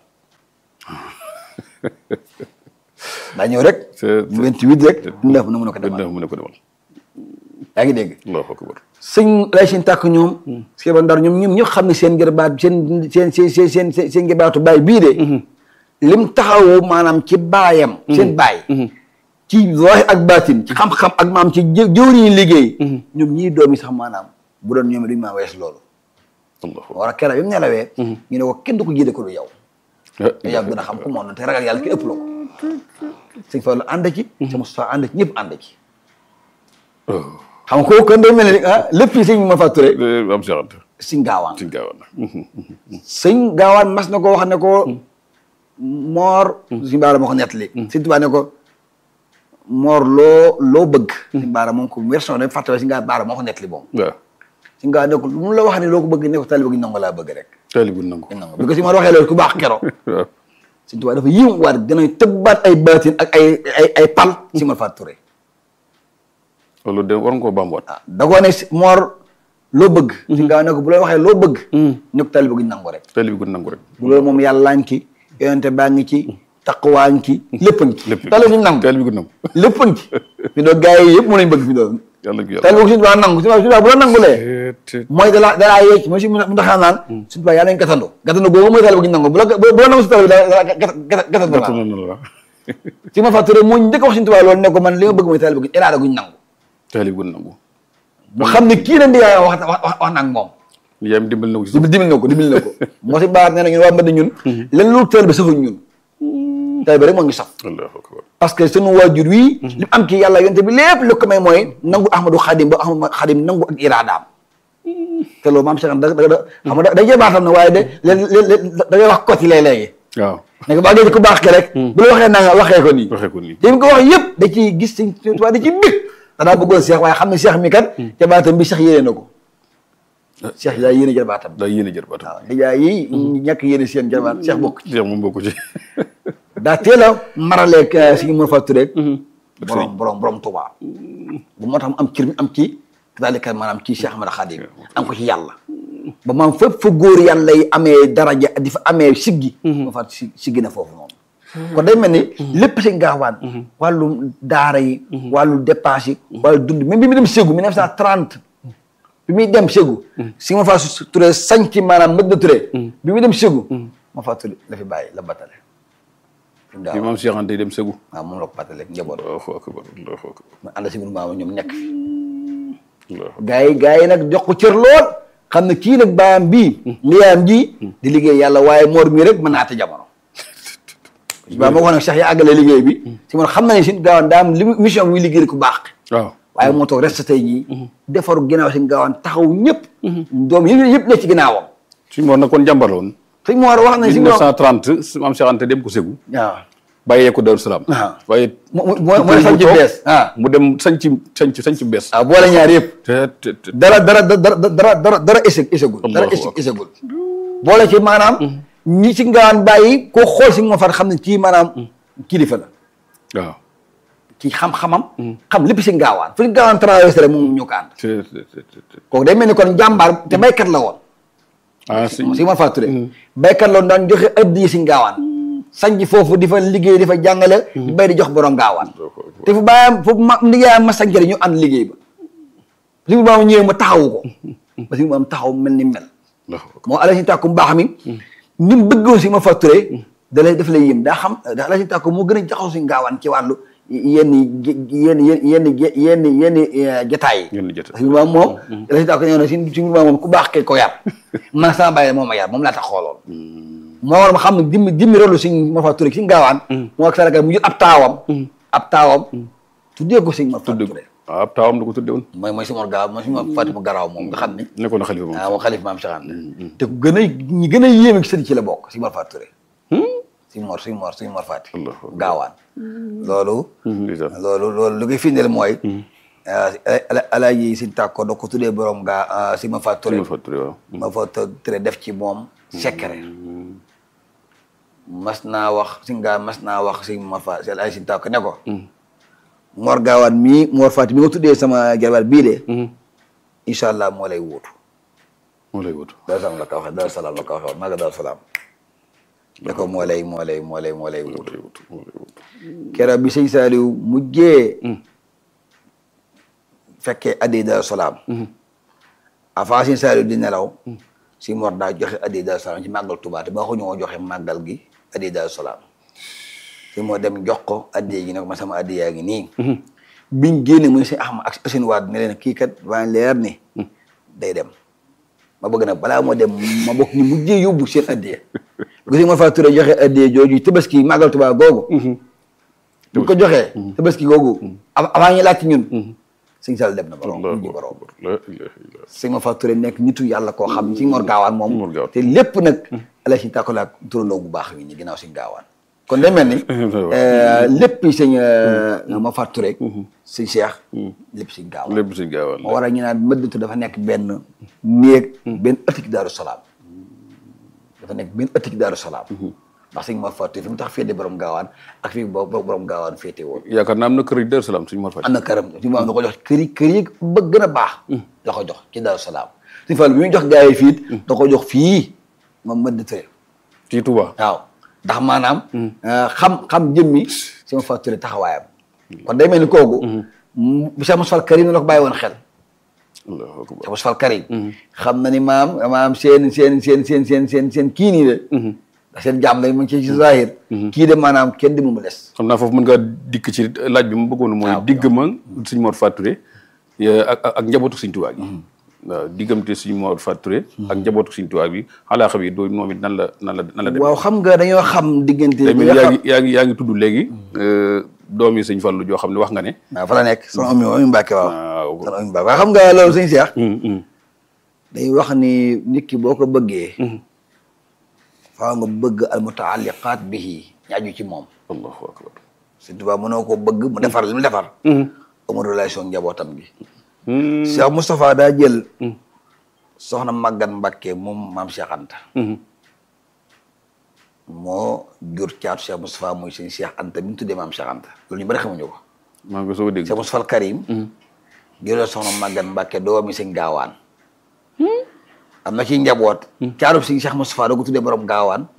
daa ñëw rek c'est 28 rek neuf na mun a ko demal mu ne ko demal yaa ngi dégg allahu akbar sëñ lay seen tàkk ñoom si ba ndar ñoom ñoom ñëpp xam ne seen gërbaat seen seen seen seen seen seen seen gërbaatu baay bii de lim taxawu maanaam ci baayam seen baay ci zahir ak baatin ci xam-xam ak maam ci jë jëwriñu liggéey ñoom ñii doom yi sax maanaam bu doon ñoom duñu maa wees loolu allahu war a kera bi mu nelawee ñu ne ko kenn du ko jiite ko lu yow te yow gën a xam ku moom te ragal yàlla ki ëpp la ko sëñ Fallu ànd ci sama Moustapha ànd ci ñëpp ànd ci xam nga kooku kon day mel ni ah lépp yi sëñ ma fa Touré maam Cheikh Anta sëñ gaawaan ci gaawaan sëñ gaawaan mas na ko wax ne ko moor suñu baara moo ko nettali sëñ Tuubaa ne ko moor loo loo bëgg suñu baara moom ko version dañ fàttali suñu baara moo ko nettali moom waaw suñu gaawaan ne ko lu mu la wax ne loo ko bëgg ne ko taalibe gi nangu laa bëgg rek taalibu nangu nangu bi ko si moor waxee loolu ku baax kero waaw sëñ Tuubaa dafa yiw waat danañ tëbbaat ay baatin ak ay ay ay pal si ma fa Touré loolu de war nga koo bambuwaat ah da koo ne si moor loo bëgg suñu gaawaan ne ko bu la waxee loo bëgg ne ko taalibe gi nangu rek taalibu nangu rek bu loolu moom yàllaa ngi ci yonente baa ngi ci taqwaa ngi ci lépp a ngi ci lépp tali suñu nangu taalibu nangu lépp a ngi ci fi doon gars yi yëpp mu lañ bëgg fi doon yàlla gi yàlla tali boobu suñu baa nangu suñu baa bu la nangulee te mooy dalaa dalaa yeec mooy si mu ndaxaa naan suñu baa yàlla nañ gatandu gatandu boobu mooy tali bu ñu nangu bu la bu la nangu si tali bi daa gatandu gàtt la na la si ma fàtture moo njëkk a wax suñu tubaab loolu ne ko man li ma bëgg mooy tali bu ñu iraada guñ nangu taalibu nangu mu xam ne kii la ndiyaay wax wax wax na ak moom li yaay dimbal na ko ci dimbal dimbal na ko dimbal na ko moo si baax nee na ñun waa Mbadda ñun len lu tali bi safuñ ñun tali bi rek moo ngi saf allahu akbar parce que sunu waajur wii li mu am ci yàlla yonte bi lépp lu ko may mooy nangu ahmadu xadim ba ahmadu xadim nangu ak iraadaam te loolu maam Cheikh da da da xam nga da jee baatam na waaye de léeg-léeg da ngay wax côté léeg-léegi waaw ne ko baa dee ku baax ki rek bu la waxee naa nga waxee ko nii waxee ko nii te mu ko wax yëpp da ciy gis sëñ Tuubaa da ci bég danaa bëggoon Cheikh waaye xam ne Cheikh mi kat ca baatam bi Cheikh yéene na ko Cheikh yaa yéene jarbaatam daa yéene jër baatu waaw dèjà yi ñàkk yéene seen jarbaat Cheikh bokk Cheikh moom bokku ci daa teel a maraleeg suñu mën fa turee borom borom borom Tuubaa bu moo tax mu am cër mi am ci daalika maanaam ci Cheikh Ahmad Khadim am ko ci yàlla ba maam fépp fa góor yàlla yi amee daraja di fa amee siggi ma fa si siggi na foofu noonu kon day mel ni lépp si gaawaan wàllu daara yi wàllu dépense yi wàllu dund même bi mu dem Ségou 1930 bi muy dem Ségou si ma fa turee sanc maanaam mëdd na turee bi muy dem Ségou ma fa turee la fi bàyyi la batale bi maam Cheikh Anta dem Ségou waaw moom la ko batale njaboot allahu akbar allahu akbar mu ànd si maama ñoom nekk fi allahu gaa yi gaa yi nag jox ko cër lool xam ne kii nag baayam bii liyaam ji di liggéey yàlla waaye moor mii rek mën naa te jamono baa moo ko nag Cheikh ya àggale liggéey bi si man xam na ne si gaawaan daa am li mission bi muy liggéey ku baax waaw waaye moo toog reste tey jii defaru ginnaaw si gaawaan taxaw ñëpp doom yi yëpp ne ci ginnaawam suñu moor nag kon jàmbar la woon sëñ Moor wax nañ si moom 1930 maam Cheikh Anta dem ko Ségou waaw bàyyee ko Daaru Salaam waaw. waaye mu mu mooy sañ ci bees ah mu dem sañ ci sañ ci sañ ci bees waaw boole ñaar yëpp te te te dara dara dara dara dara dara échec échecul dara Allahu échec akbar. échecul boole ci maanaam ñi ci ngawaan bàyyi koo xool si nga far xam ne kii maanaam kilifa la waaw ci xam-xamam xam lépp si ngaawaan fu ñu ngaawaan traversé rek moom ñu ko ànd te te te te kooku day mel ni kon jàmbaar te baykat la woon ah si si ma fàtture baykat la woon daan joxe addiya si ngaawaan sanc foofu di fa liggéey di fa jàngale di bay di jox borom ngaawaan te fu bàyyam foofu ma liggéeyam ma sanc rek ñu ànd liggéey ba si mu maam ñëwee ma taxawu ko ba si mu am taxaw mel ni mel Allahu akbar. moo ala si tàkku mbaax mi ni mu bëggoon si ma facturé da lay daf lay yëm daa xam da ala si tàkku moo gën a jaxaw si ngaawaan ci wàllu yenn yenn yenn yenn yenn jataay yi Yenn jotaay. parce que moom moom ala si tàkku ñëw na si si moom moom ku baax ke ko yar man sama bàyyi moom ma yar moom laa tax xooloon moo war ma xam ne jimmi jimmi rolu si ma facturé si ngaawaan moo ak saraka mu jël ab taawam ab taawam tuddee ko si ma facturé waaw ab taawam da ko tudde woon mooy mooy si mor gaaw mooy si ma Fatima Garaaw moom nga xam ne nekkoon na xalifa moom ah moom xalif maam Cheikh Anta te ku gën a ñi gën a yéeme ci sëriñ ci la bokk si Mor Fatou Touré si mor si mor si mor fàtti Allahu akbar. gaawaan loolu ndeysaan loolu loolu lu koy firndeel mooy alaaji si tàkko da ko tuddee borom gaa si ma fàtti ma fàttali waaw ma fa tere def ci moom secret mas naa wax si ngaa mas naa wax si ma fa si alaaji si tàkko ne ko mor gaawaan mii mor fàtti mi nga tuddee sama jarbaat bii de incha allah moo lay wuutu moo lay wut Daaru Salaam la ko waxee Daaru Salaam la ko waxee maa nga Daaru Salaam ne ko moo lay moo lay moo lay moo lay moo wuutu lay wut moo lay wut keroog bi sëñ Saliou mujjee fekkee addi Daaru Salaam avant sëñ Saliou di nelaw si mor daa joxe addi Daaru Salaam ci màggal Tuubaa te ba ko ñoo joxe màggal gi addi Daaru Salaam si moo dem jox ko addi gi ne ko ma sama addi yaa ngi nii biñ génne mu ne sëñ Ahmad ak Assane Wade ne leen kii kat waa leer ni day dem ma bëgg nag balaa moo dem ma bokk ñu mujjee yóbbu seen addiya gis nga ma faa turee joxe addiya jooju tabaski màggal Tuubaa googu bu ko joxee tabaski googu av- avant ñu laaj ci ñun sëñ Sall dem na borom Allahu mujj borom akbar la ilaha illa sëñ ma faa turee nekk nitu yàlla koo xam si Mor Gaawaan Mor moom Gaawaan. te lépp nag ala si tàkkalaak turandoo bu baax wi ni ginnaaw si Gaawaan kon day mel ni lépp sëñ ma faa turee sëñ Cheikh lépp si Gaawaan lépp si gaawal moo waral ñu naan mëddatu dafa nekk benn néeg benn ëttik daaru salaam dafa nekk benn ëttik daaru salaam ndax sëñ Mor Fatou fi mu tax féete borom gaawaan ak fi bo borom gaawaan féete woon yaakaar naa am na kër yi Daaru Salaam suñu Mor Fati am na këram fi mu am da ko jox kër yi kër yi ba gën a baax la ko jox ci daaru salaam suñu Fall bi muy jox gars yi fii it da ko jox fii moom mëddatu ci Touba waaw ndax maanaam xam xam jëmmi sama Fatou taxawaayam kon day mel ni kooku bu Cheikh Moussa Fall Karim la ko bàyyi woon xel allahu akbar Cheikh Moussa Fall Karim xam na ni maam maam seen seen seen seen seen seen seen kii nii de ndax seen jàmm lay mu ngi ci ci zahir kii de maanaam kenn di mu mu des xam naa foofu mën ngaa dikk ci laaj bi mu bëggoon mooy waaw. digg ma suñ Mor Fatou Touré ya- ak ak ak njabootu suñ Tuubaa gi waaw diggante suñ Mor Fatou Touré ak njabootu suñ Tuubaa bi xalaaxa bi doo moom it nan la nan la nan la dem waaw xam nga dañoo xam diggante tey bi mel nga yaa xam ngi yaa ngi yaa ngi tudd léegi doomi sëñ Fallu joo xam ne wax nga ne waaw fa la nekk sama ami ami Mbàkke waaw waaw sama ami Mbàkke waaw xam nga loolu sëñ Cheikh hum, hum. dañuy wax ni nit ki boo ko bëggee faaw nga bëgg al mutaalliqaat bihi ñaaju ci moom allahu akbar Sëñ Tuubaa mënoo ko bëgg mu defar li mu defar hum, amul relation ak njabootam gi hum, Cheikh Moustapha daa jël soxna Maguette Mbacke moom maam Cheikh Anta hum. moo jur caatu Cheikh Moustapha muy sëñ Cheikh Anta bi mu tuddee maam Cheikh Anta loolu ñu bari xamuñu ko maa ngi ko soog a dégg Cheikh Moustapha al Karim jëlee soxna Maguette Mbacke doomi sëñ gaawaan am na ci njaboot caatu sëñ Cheikh Moustapha da ko tuddee borom gaawaan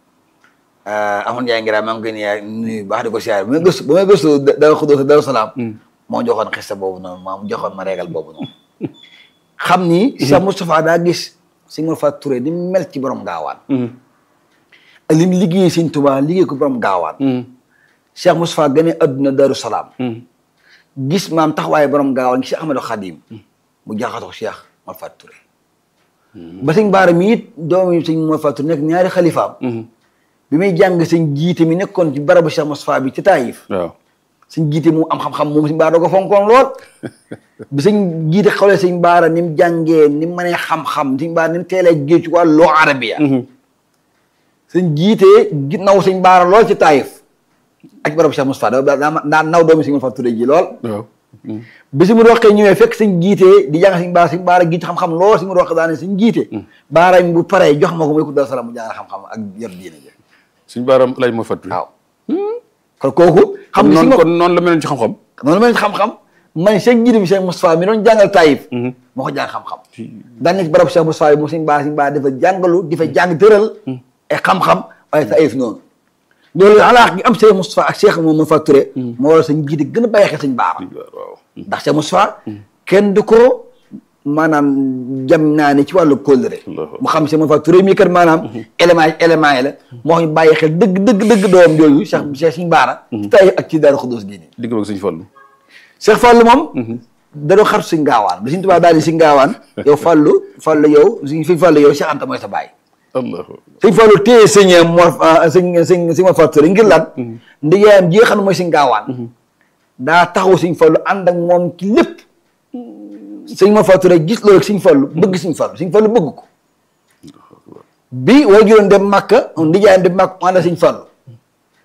amoon Ndiaye Ngira maa ngi koy nuyu nuyu baax di ko siyaare ba may gëstu ba may gëstu Daaru Xudoos Daaru Salaam moo joxoon xista boobu noonu maa mu joxoon ma régal boobu noonu xam ni Cheikh Moustapha daa gis sëñ Mor Fatou Touré di mel ci borom gaawaan Hum, ak li mu liggéey sëñ Tuubaa liggéey ko borom gaawaan hum, Cheikh Moustapha gane adduna Daaru Salaam hum. gis maam taxawaaye borom gaawaan gi Cheikh Ahmadou Khadim mu jaxatoo Cheikh Mor Fatou Touré ba sëñ Baara mi it doomu sëñ Mor Fatou Touré nekk ñaari xalifaam bi muy jàng sëñ jiite mi nekkoon ci barabu Cheikh Moustapha bi ci Taïf waaw sëñ jiite mu am xam-xam moom sëñ Baara da ko fonkoon lool bi sëñ jiite xawlee sëñ Baara ni mu jàngee ni mu mënee xam-xam sëñ Baara ni mu teelee géej ci wàllu loo arabiya sëñ jiite gi naw sëñ Baara lool ci Taïf ak barabu Cheikh Moustapha da daa daa naw doomu sëñ Mor Fatou Touré ji lool waaw hum, bi si mu roqee ñëwee fekk sëñ jiite di jàng sëñ baara sëñ baara gi ci xam-xam lool si mu roqee daane sëñ jiite baara bu paree jox ma ko muy ko dal salaam mu jàng xam-xam ak yor diine ji suñ baaram laaj Mor Fatou Touré waaw kon kooku xam nga si noonu ma kon noonu la meloon ci xam-xam noonu mel ni xam-xam man sëñ jiite bi sëñ Moustapha mi doon jàngal Taïf moo ko jàng xam-xam daan nekk barab Cheikh Moustapha bi mu sëñ baara sëñ baara dafa jàngalu di fa jàng tëral ay xam-xam waaye Taïf noonu loolu alaax gi am Cheikh Moustapha ak Cheikh moom Fatou Touré moo waral sëñ jiite gën a bàyyi xel sëñ baara waaw ndax Cheikh Moustapha kenn du ko maanaam jam naa ne ci wàllu kóllëre Allahu mu xam Cheikh Moustapha Touré mii kat maanaam élément yi élément yi la moo ñu bàyyi xel dëgg dëgg dëgg doom jooju Cheikh Cheikh Sëñ Baara ci tay ak ci Daaru Xudoos gi nii digg ak suñ Fallu Cheikh Fallou moom da doon xartu Sëñ Gaawaan ba Sëñ Tuubaa daal di Sëñ Gaawaan yow Fallou Fallou yow Sëñ fi Fallou yow Cheikh Anta mooy sa baay allahu Sëñ Fallou téye sëñ Mor sëñ sëñ sëñ Mor Fatou Touré ngir lan ndigaayam ji nga xam ne mooy Sëñ Gaawaan daa taxaw Sëñ Fallou ànd ak moom ci lépp sëñ Mor Fatou Touré gis loolu Sëñ Fallou bëgg Sëñ Fallou Sëñ Fallou bëgg ko bi way juróom dem Màkka ndijaayam dem Màkka mu ànd ak Sëñ Fallou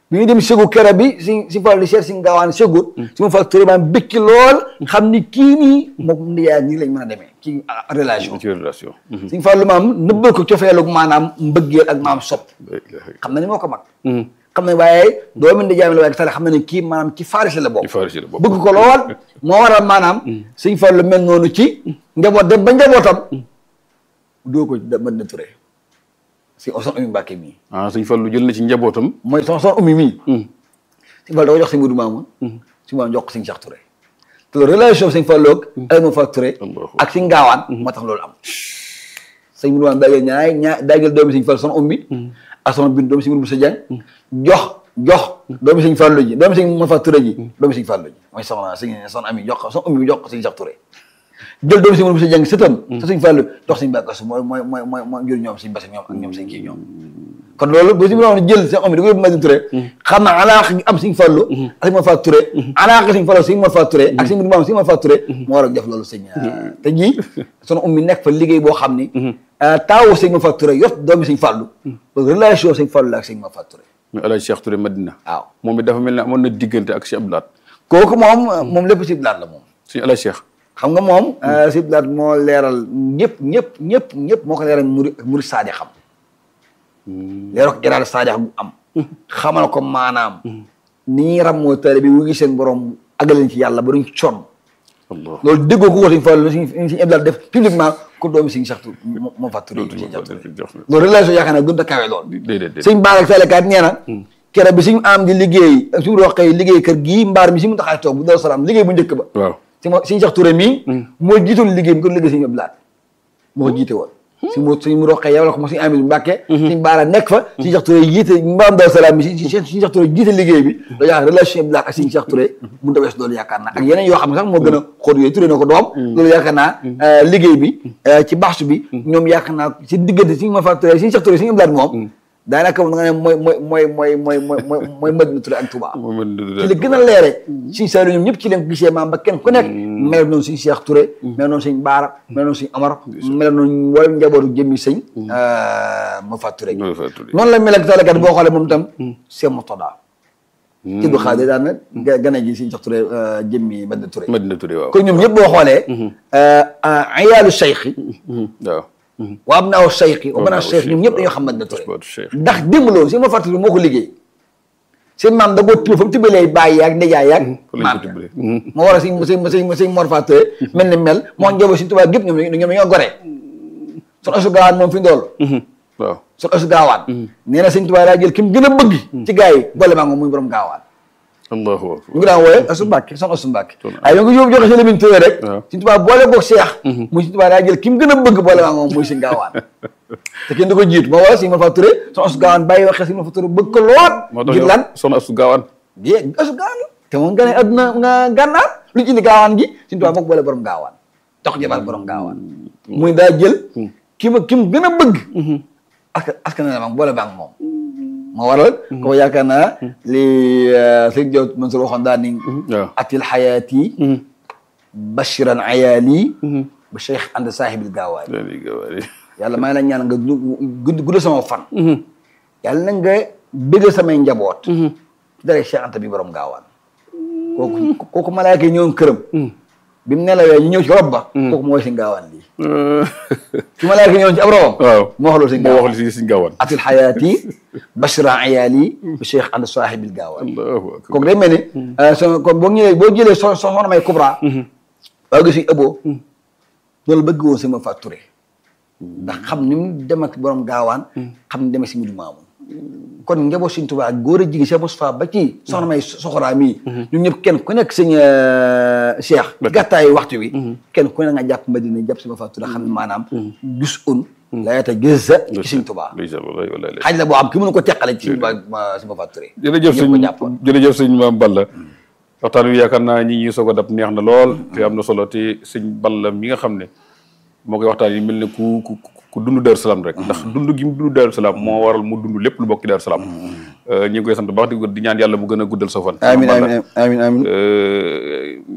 bi ñu dem Ségou kera bi si si Fall di seet si gaawaan Ségou si ma Fall Touré maam bëkki lool xam ni kii nii moom ndiyaay nii lañ mën a demee ci relation ci relation. suñ Fallu maam nëbbal ko cofeelu maanaam mbëggeel ak maam sopp xam na ni moo ko mag xam na waaye doomu ndijaay la waaye tale xam na ni kii maanaam ci Faris la bokk ci Faris la bokk. bëgg ko lool moo waral maanaam suñ Fallu mel noonu ci njaboot dem ba njabootam doo ko da mën na Touré si son umi Mbàkke mii ah sëñ Fallu jël na ci njabootam. mooy son son umi mii suñ Fallu da ko jox si Mudu Maamun si Maamun jox ko suñ Cheikh Touré te loolu relation bi suñ Fallu ak Alioune Fall Touré Allahu ak si ngaawaan moo tax loolu am sëñ Mudu Maamun daa jël ñaay ñaa daa jël doomi suñ Fallu son ummi ak son bin doomi si Mudu Musa Jeng jox jox doomi suñ Fallu ji doomi suñ Mor Fall Touré ji doomi suñ Fallu ji mooy soxna suñ son ami jox ko son ummi bi jox ko suñ Cheikh Touré jël doomi suñ Mudu Musa Jeng sëtam te suñ Fallu jox suñ bàkkasu mooy mooy mooy mooy mooy jur ñoom suñ basi ñoom ak ñoom suñ kii ñoom kon loolu bu si mu doon jël seen om di ko yóbbu Madina Touré xam na alaax gi am Sëñ Fallu ak Sëñ Mor Faa Touré alaax gi Sëñ Fallu Sëñ Mor Faa Touré ak Sëñ Mudu Maam Sëñ Mor Faa Touré moo war a def loolu sëñ te ñii sunu um mi nekk fa liggéey boo xam ni taawu Sëñ Mor Faa Touré yot doomi Sëñ Fallu relation Sëñ Fallu la ak Sëñ Mor Faa Touré mais El Hadj Cheikh Touré Madina. waaw moom it dafa mel ne amoon na diggante ak Cheikh Abdoulaat. kooku moom moom lépp si blaat la moom suñu El Hadj Cheikh. xam nga moom si blaat moo leeral ñëpp ñëpp ñëpp ñëpp moo ko leeral muri muri saadi xam leeral ko iraada saadi bu am xamal ko maanaam ni ñuy rammoo taalibe bi wu ngi seen borom agaleen ci yàlla ba duñ sonn Allah loolu déggoo ko ko suñ Fallu suñ suñ Abdou def publiquement ko doomi suñ saxtu moo fa turé suñ saxtu loolu relation yaakaar naa gën a kawe lool déedéet déedéet. suñ baar ak salekaat nee na kere bi suñ am di liggéey ak suñu roqee liggéey kër gii mbaar mi si mu taxaay toog bu dal salaam liggéey bu njëkk ba waaw. si mo suñ sax turé mii moo jiitoon liggéey bi ko liggéey suñu Abdou moo ko jiite woon si mu suñ mu roqee yow la ko mo suñu Amidou Mbàkke suñ baara nekk fa suñ sax turé jiite mbaam dal salaam mi si suñ sax turé jiite liggéey bi da yaakaar relation Abdou ak suñ sax turé mun ta wees loolu yaakaar naa ak yeneen yoo xam ne sax moo gën a xóot yooyu turé na ko doom loolu yaakaar naa liggéey bi ci baxsu bi ñoom yaakaar naa si diggante suñu ma fa turé suñ sax turé suñu Abdou moom daanaka da nga ne mooy mooy mooy mooy mooy mooy mooy mooy Madina Touré ak Touba moom it ci la gën a leere suñ Saliou ñoom ñëpp ci leen ko gisee maam ba kenn ku nekk mel noonu suñ Cheikh Touré mel noonu suñ Baara mel noonu suñ Amar mel noonu wala njabootu jëmmi sëñ ma fa Touré Mo Faa Touré. noonu la mel ak talakat boo xoolee moom itam c'est Mourtada ci du xaar daan na ga gën a ji suñ Cheikh Touré jëmmi Madina Touré Madina Touré waaw. kon ñoom ñëpp boo xoolee ayaalu cheikh waaw. wa abnaaw cheikh wa banaa abnaaw cheikh ñoom ñëpp cheikh, dañoo xam Madina Touré Asbaatu cheikh. ndax démb loolu si ma fàttali moo ko liggéey seen maam da koo tibb fa mu tibbalee bàyyi yaag ndijaay yaag fa lañ maam ko tibbalee. moo war a sëñ sëñ sëñ sëñ Mor Faa Touré mel ni mel moo njaboot si tubaab gépp ñoom ñoom ñoo gore son asu gaawaan moom fi ndool waaw. son asu gaawaan nee na sëñ tubaab daa jël ki mu gën a bëgg ci gars yi boole maa moom muy borom gaawaan allahu akbar. ñu ngi daan wooye asu Mbàkke son asu Mbàkke waaye yo ngi yóbbu joxe si Lamin Touré rek waaw. sëñ tubaab boole boog seex muy sëñ tubaab daa jël ki mu gën a bëgg boole maa moom muy sëñ gaawaan te kenn du ko jiitu moo waral sëñ Mor Faa Touré son asu gaawaan bàyyi waxee sëñ Mor Faa Touré bëgg ko lool moo tax ngir yow lan soxna Astu Gaawaan. bien asu gaawaan la te moom nga ne adduna nga gànnaar lu ci indi gaawaan gi suñu tubaab moo ko boole borom gaawaan jox jabar borom gaawaan muy daa jël ki ma ki mu gën a bëgg aska aska na maam boole baang moom moo waral ko yaakaar naa li sëñ Diop Mansour waxoon daal ni waaw. atil xayaati bashiran ayaali ba cheikh ànd saahibil gaawaay dañuy gaawaan. yàlla may la ñaan nga gudd gudd sama fan yàlla na nga bëgg samay njaboot dara Cheikh Anta bi borom gaawaan kooku kooku malaaka yi ñëwoon këram bi mu nelawee ñu ñëw ci rob ba kooku mooy si gaawaan lii ci malaaka yi ñëwoon ci ab robam waaw. moo wax loolu si moo gaawaan wax li si gaawaan. atil xayaati bashra ayaali bi Cheikh Anta saahibil gaawaan allahu akbar. kooku day mel ni so kon boo ñëwee boo jëlee so so soxna may Kubra waaw gis nga ëbboo loolu bëgg woon sama Faa Touré ndax xam ni mu dem ak borom gaawaan xam ni dem ak si mudu maamu kon njaboot Sëñ Tuubaa góor a jigi Cheikh Moustapha ba ci soxna may soxoraa mii ñun ñëpp kenn ku nekk sëñ Cheikh gàttaayu waxtu wi kenn ku ne nga jàpp Madina jàpp sama Faa Touré xam ne maanaam gis un la yata gis sa ci Sëñ Tuubaa ndeysaan wallahi wallahi xaaj la boo xam ki mënu ko teqale ci Sëñ Tuubaa sama Faa Touré jërëjëf ñëpp sëñ ko jàppoon jërëjëf sëñ Maam Balla waxtaan wi yaakaar naa ñi ñuy soog a dab neex na lool te am na solo te sëñ Balla mi nga xam ne moo koy waxtaan yi mel ne ku ku ku dund Daaru Salaam rek ndax dund gi mu dund Daaru Salaam moo waral mu dund lépp lu bokk ci Daaru Salaam ñi ngi koy sant bu baax di di ñaan yàlla mu gën a guddal sa fan amiin Maam Balla. amiin amiin amiin Euh,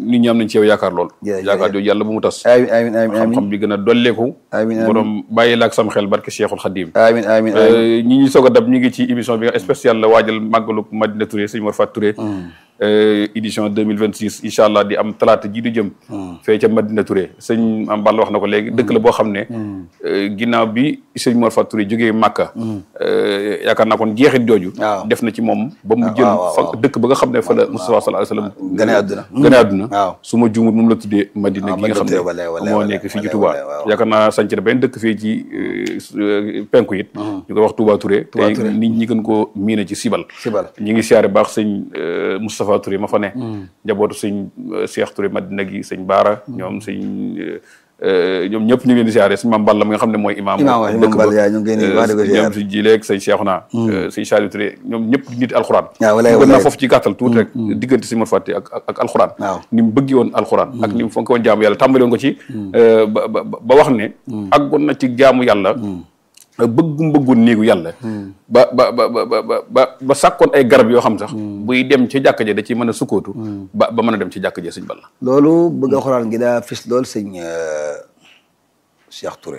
nit ñi am nañ ci yow yaakaar lool Jërëjëf. yaakaar jooju yàlla bu mu tas amin amin amin amin xam-xam bi gën a dolleeku Amiin, amiin. borom bàyyi la ak sam xel barke Cheikhul Khadim amin amin amin ñi ñi soog a dab ñu ngi ci émission bi nga spécial la waajal màggalu Madina Touré sëñ Mor Fat Touré euh, édition 2026 incha allah di am talaata ji di jëm fee ca Madina Touré sëñ am Balla wax na ko léegi dëkk la boo xam ne euh, ginnaaw bi sëñ Mor Fat Touré jógee Màkka euh, yaakaar naa kon jeexit jooju Waaw. def na ci moom ba mu waaw, jël waaw, fa waaw. dëkk ba nga xam ne fa la Moustapha sallallahu alayhi wa sallam gane àdduna. gane àdduna waaw. su ma juumut moom la tuddee Madina waaw, gi nga xam Madina Touré, walaay, ne walaay, moo walaay, nekk fii ci walaay, Touba walaay, waaw. yaakaar naa sanc na benn dëkk fii ci euh, s- euh, penku it ñu koy wax Touba Touré Touba te Touré. nit ñi gën koo miine ci Sibal Sibal. ñi ngi siyaare baax sëñ euh, Moustapha Touré ma fa ne njabootu sëñ euh, Cheikh Touré Madina gi sëñ Baara ñoom sëñ euh, euh, ñoom ñëpp ñu ngi leen di siyaare sëñ Mame Balla mi nga xam ne mooy imaam Imaam waaw, dëkk Imaam Balla yaa ñu ngi koy nuyu, wax dëgg ba siyaare. ñoom sëñ Jileeg sëñ Cheikhouna sëñ Saliou Touré ñoom ñëpp di nit alxuraan waaw, walaay, bëggoon naa walaay. foofu ci gàttal tuuti rek diggante sëñ Mor Fati ak ak ak alxuraan Waaw. ni mu bëggi woon alxuraan ak ni mu fonk woon jaamu yàlla tàmbali woon ko ci euh, ba ba ba wax ne àggoon na ci jaamu yàlla bëggum bëggoon néegu yàlla ba ba ba ba ba ba ba sàkkoon ay garab yoo xam sax buy dem ci jàkka ja da ci mën a sukkootu ba ba mën a dem ci jàkka ja sëñ Balla loolu bëgg alxuraan gi daa fis lool sëñ euh, Cheikh Touré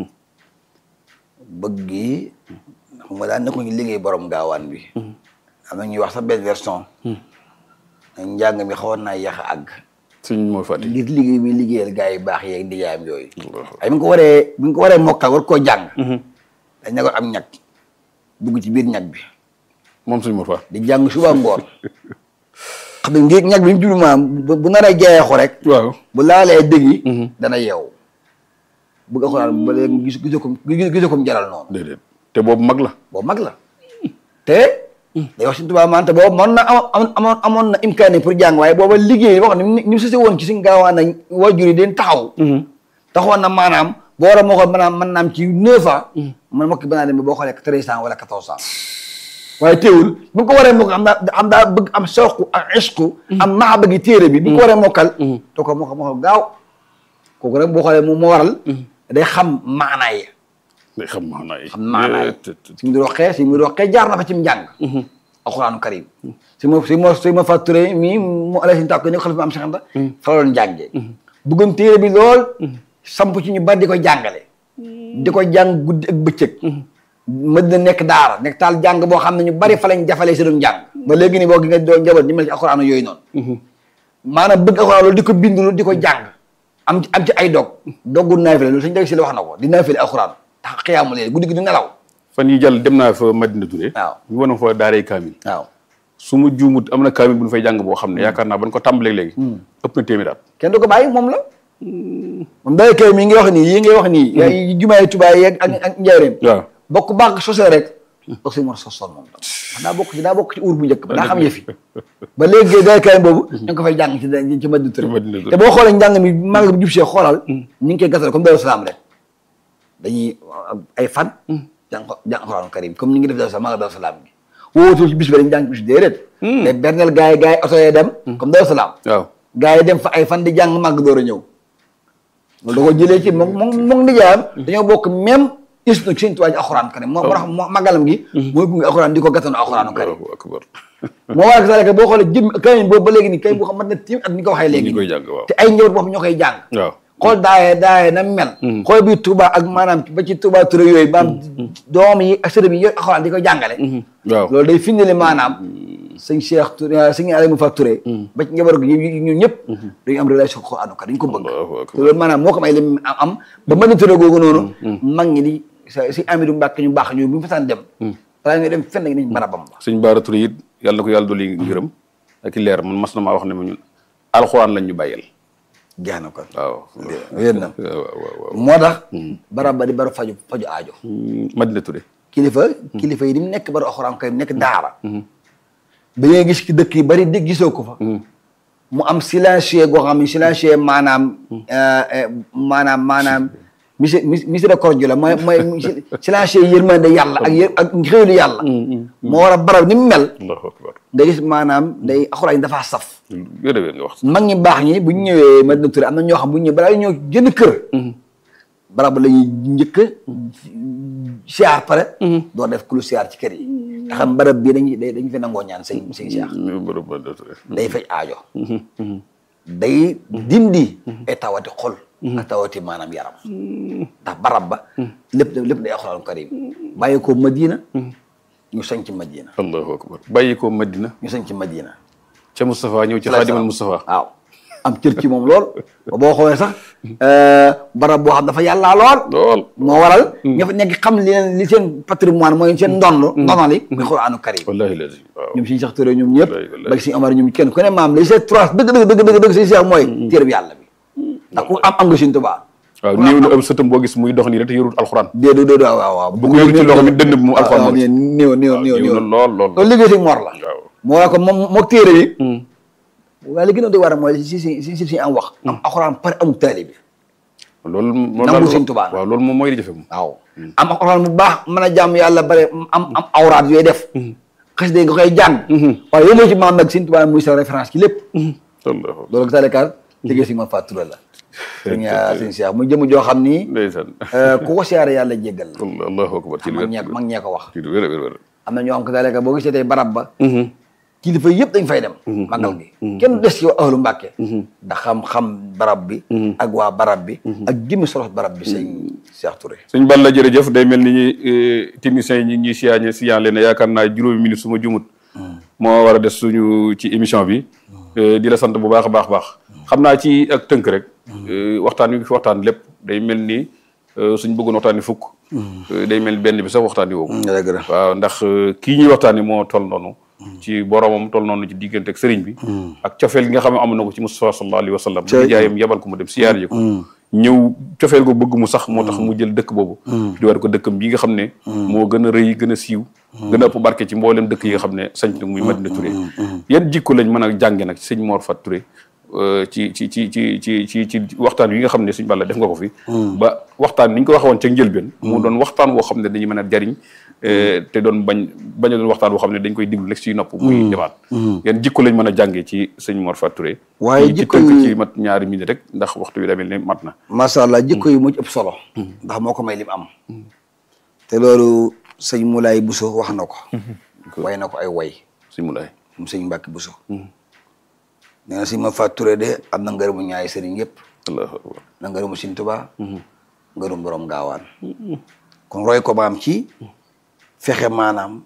bëgg gi xam nga daan ne ko ñu liggéey borom gaawaan bi am na ñuy wax sax benn version njàng mi xawoon naa yéex a àgg sëñ Mor Fati ngir liggéey mi liggéeyal gars yi baax yeeg ndijaayam yooyu ay bi nga ko waree bi nga ko waree mokkal war koo jàng dañ ne ko am ñag dugg ci biir ñag bi moom sëñ Mor Fati di jàng suba ngoon xam nga ngir ñag bi mu jublu maam bu bu naree jeexu rek waaw bu laalee dëgg yi dana yeewu bëgg alxuraan ba léegi gis gisoo ko gisoo ko mu jaral noonu déedéet te boobu mag la boobu mag la te day wax si tubaab man te boobu mën na am amoon amoon na imkaani pour jàng waaye booba liggéey wax ni ni mu sëse woon ci suñ gaawaan na wajur yi den taxaw taxawoon na maanaam boo war a moo ko maanaam mën naam ci neuf ans man mokki banaa dem ba boo xoolee treize ans wala quatorze ans waaye teewul bu nga ko waree mokkal am daa am daa bëgg am sooqu ak isqu am maa bëgg téere bi bu nga ko waree mokkal to ko mokkal mokkal gaaw kooku rek boo xoolee moom moo waral day xam maanaa yi day xam maanaa yi xam maanaa yi te- te- si mu di roqee si mu di roqee jaar na fa ci mu njàng alxuraanu karim si ma si ma si ma fàtture mii mu ala sin tàkk ni xalifa am saxanta fa la doon jàngee bëggoon téere bi lool samp ci ñu bari di ko jàngale di ko jàng guddi ak bëccëg ma dina nekk daara nekk taal jàng boo xam ne ñu bari fa lañ jafalee si doon jàng ba léegi ni boo gi nga doon njaboot ñu mel ci alxuraanu yooyu noonu maanaam bëgg alxuraan loolu di ko bind loolu di ko jàng am ci am ci ay dog doggu naafile loolu suñu deg si la wax na ko di naafile alxuraan tax xiyaamu leen guddi gi du nelaw fan yi jàll dem naa fa Madina Touré waaw ñu wane fa daaray kaamil waaw su ma juumut am na kaamil bu ñu fay jàng boo xam ne yaakaar naa ban ko tàmbalee léegi ëpp na téeméer at kenn du ko bàyyi moom la moom day kay mi ngi wax nii yi ngay wax nii yaay jumaay tubaay yeeg ak ak njaareem waaw bokk bànq sosé rek bokk si mor sosoon moom tam daa bokk ci daa bokk ci uur bu njëkk ba daa xam yëfi ba léegi day kay boobu ñu ngi ko fay jàng ci ci Madina Touré Madina Touré. te boo xoolee njàng mi màgg bu jub see xoolal ñu ngi koy gasal comme Daaru Salaam rek dañuy ay fan jàng jàng Alxuraanu Karim comme ni ngi def Daaru Salaam màgg Daaru Salaam bi wóotul ci bis bi dañ jàng bis déedéet mais berneel gars yi gars yi oto yee dem comme Daaru Salaam waaw gars yi dem fa ay fan di jàng màgg door a ñëw loolu da ko jëlee ci moom moom moom nijaayam dañoo bokk même is nag seen tuwaay ci alxuraan karim moo tax moo màggalam gi mooy gunge alxuraan di ko gàttanu alxuraanu karim Allahu akbar moo waral sax boo xoolee jëm kayin boobu ba léegi nii kay boo xam mat na tiim at ni ko waxee léegi ñi koy jàng waaw te ay njaboot boo xam ñoo koy jàng waaw xool daaye daaye na mel xool bi Touba ak maanaam ba ci Touba Touré yooyu maanaam doom yi ak sërëm yi yooyu alxuraan di ko jàngale waaw loolu day firndeel maanaam sëñ Cheikh Touré sëñ Aliou Fa Touré ba ci njaboot gi ñun ñëpp dañu am relation ko Alxuraan dañu ko bëgg Allahu akbar. te loolu maanaam moo ko may lim am am ba Madina Touré googu noonu mag ñi di sa si Amidou Mbacke ñu baax ñu bu ñu fasaan dem balaa ñuy dem fenn nañ barabam ba sëñ Baara Touré it yàlla na ko yàlla dolli ngërëm ak i leer man mas na maa wax ne ma ñun alxuraan lañ ñu bàyyal jeex na kon waaw wér na waaw waaw waaw moo tax barab ba di baru faju faju aajo Madina Touré kilifa kilifa yi di mu nekk baru alxuraan kay nekk daara ba ngay gis ki dëkk yi bari dégg gisoo ko fa mu am silencieux goo xam ne silencieux maanaam maanaam maanaam misi miséricorde la mooy mooy silencieux yërmande yàlla ak yër ak xéwlu yàlla moo war a barab ni mu mel allahu akbar nga gis maanaam day alxuraan dafa saf wér wér nga wax mag ñi baax ñi bu ñu ñëwee Madina Touré am na ñoo xam bu ñu ñëwee balaa ñoo jënd kër barab la ñuy njëkk siyaar pare doo def ku lu siyaar ci kër yi nga xam barab bii dañuy dañu fi nangoo ñaan sëñ sëñ siyaar borom Madina Touré day faj aajo day dindi ay tawati xol ak tawati maanaam yaram ndax barab ba lépp lépp day alxuraan karim bàyyi ko madina ñu sañ ci madina allahu akbar bàyyi ko madina ñu sañ ci madina ca Moustapha ñëw ci xaadimal Moustapha waaw am cër ci moom lool ba boo xoolee sax barab boo xam dafa yàllaa lool lool moo waral ña fa nekk xam li leen li seen patrimoine mooy seen ndond ndonali muy xuraanu karim wallahi lazim waaw ñoom suñu sax tëré ñoom ñëpp Wallaay, wallaay. ba suñu Omar ñoom kenn ku ne maam li c'est trois dëgg dëgg dëgg dëgg dëgg suñu seex mooy téere bi yàlla bi ndax ku am am nga suñu tubaa waaw néew na am sëtam boo gis muy dox nii rek te yorul alxuraan déedéet déedéet waaw waaw waaw bu ko yor ci loxo bi dënd bi mu alxuraan waaw moo ci. néew néew néew néew néew na lool lool loolu liggéey si Mor la waaw moo la ko moom moo téere bi waaye li gën a doy war a mooy si si si si si am wax am alxuraan pare amul taalibe bi loolu moom Nangu daal- Sëñ Tuubaa. waaw loolu moom mooy li jafe moom waaw am alxuraan bu baax mën a jàmm yàlla bare am am awraat yooyu def xas de nga koy jàng waaye yow moo ci maam nag Sëñ Tuubaa muy sa référence ci lépp allahu loolu talekaar liggéey si ma fàttura la sëñ sëñ Cheikh muy jëm joo xam ni ndeysaan ku ko siyaare yàlla jéggal la allahu akbar ci lu mag wér ñee mag ñee ko wax ci lu wér a wér wér am na ñoo xam ko taleka boo gisee tey barab ba kilifa yëpp dañ fay dem magal gi kenn des ci ahlu Mbàkke ndax xam-xam barab bi ak waa barab bi ak jëmmi solos barab bi sëñ Cheikh Touré sëñ Balla jërëjëf day mel ni ñi techniciens yi ñi ñuy siyaañe siyaan leen yaakaar naa juróomi minute su ma jumut moo war a des suñu ci émission bi Eh, di la sant bu baax a baax baax xam naa ci ak tënk rek eh, waxtaan wi fi waxtaan lépp day mel ni eh, suñ bëggoon waxtaan ni fukk eh, day mel ni benn bi sax waxtaan yi woo dëgg la waaw ndax eh, kii ñuy waxtaan ni moo toll noonu ci boromam toll noonu ci diggante ak sëriñ bi ak cofeel gi nga xam ne am na ko ci Mustafa sallallahu alayhi wa sallam Cey. jaayam yebal ko mu dem siyaar ji ko ñëw cofeel ko bëgg mu sax moo tax mu jël dëkk boobu di war ko dëkkam bi nga xam ne moo gën a rëy gën a siiw gën a ëpp barke ci mboolem dëkk yi nga xam ne sañ na muy Madina Touré yan jikko lañ mën a jànge nag ci sëñ Mor Fat Touré euh, ci ci ci ci ci ci ci waxtaan yi nga xam ne suñ Balla def nga ko fi ba waxtaan ni ñu ko waxee woon ca njëlbeen mu doon waxtaan woo xam ne dañuy mën a jariñ euh, te doon bañ bañ a doon waxtaan woo xam ne dañ koy diglu rek ci nopp muy demaat yan jikko lañ mën a jàngee ci sëñ Mor Fat Touré waaye ci jikko tënk yi- ci mat ñaari minute rek ndax waxtu bi demel ne mat na macha allah jikko yi moo ci ëpp solo ndax moo ko may lim am te loolu sëñ Moulay Bousso wax na ko way na ko ay way sëñ Moulay moom sëñ Mbàkke Bousso nee na sëñ ma Fat Touré de am na ngërëmu ñaari sëriñ yëpp allahu akbar na ngërëmu Sëñ Tuubaa ngërëm borom gaawaan kon roy ko maam ci fexe maanaam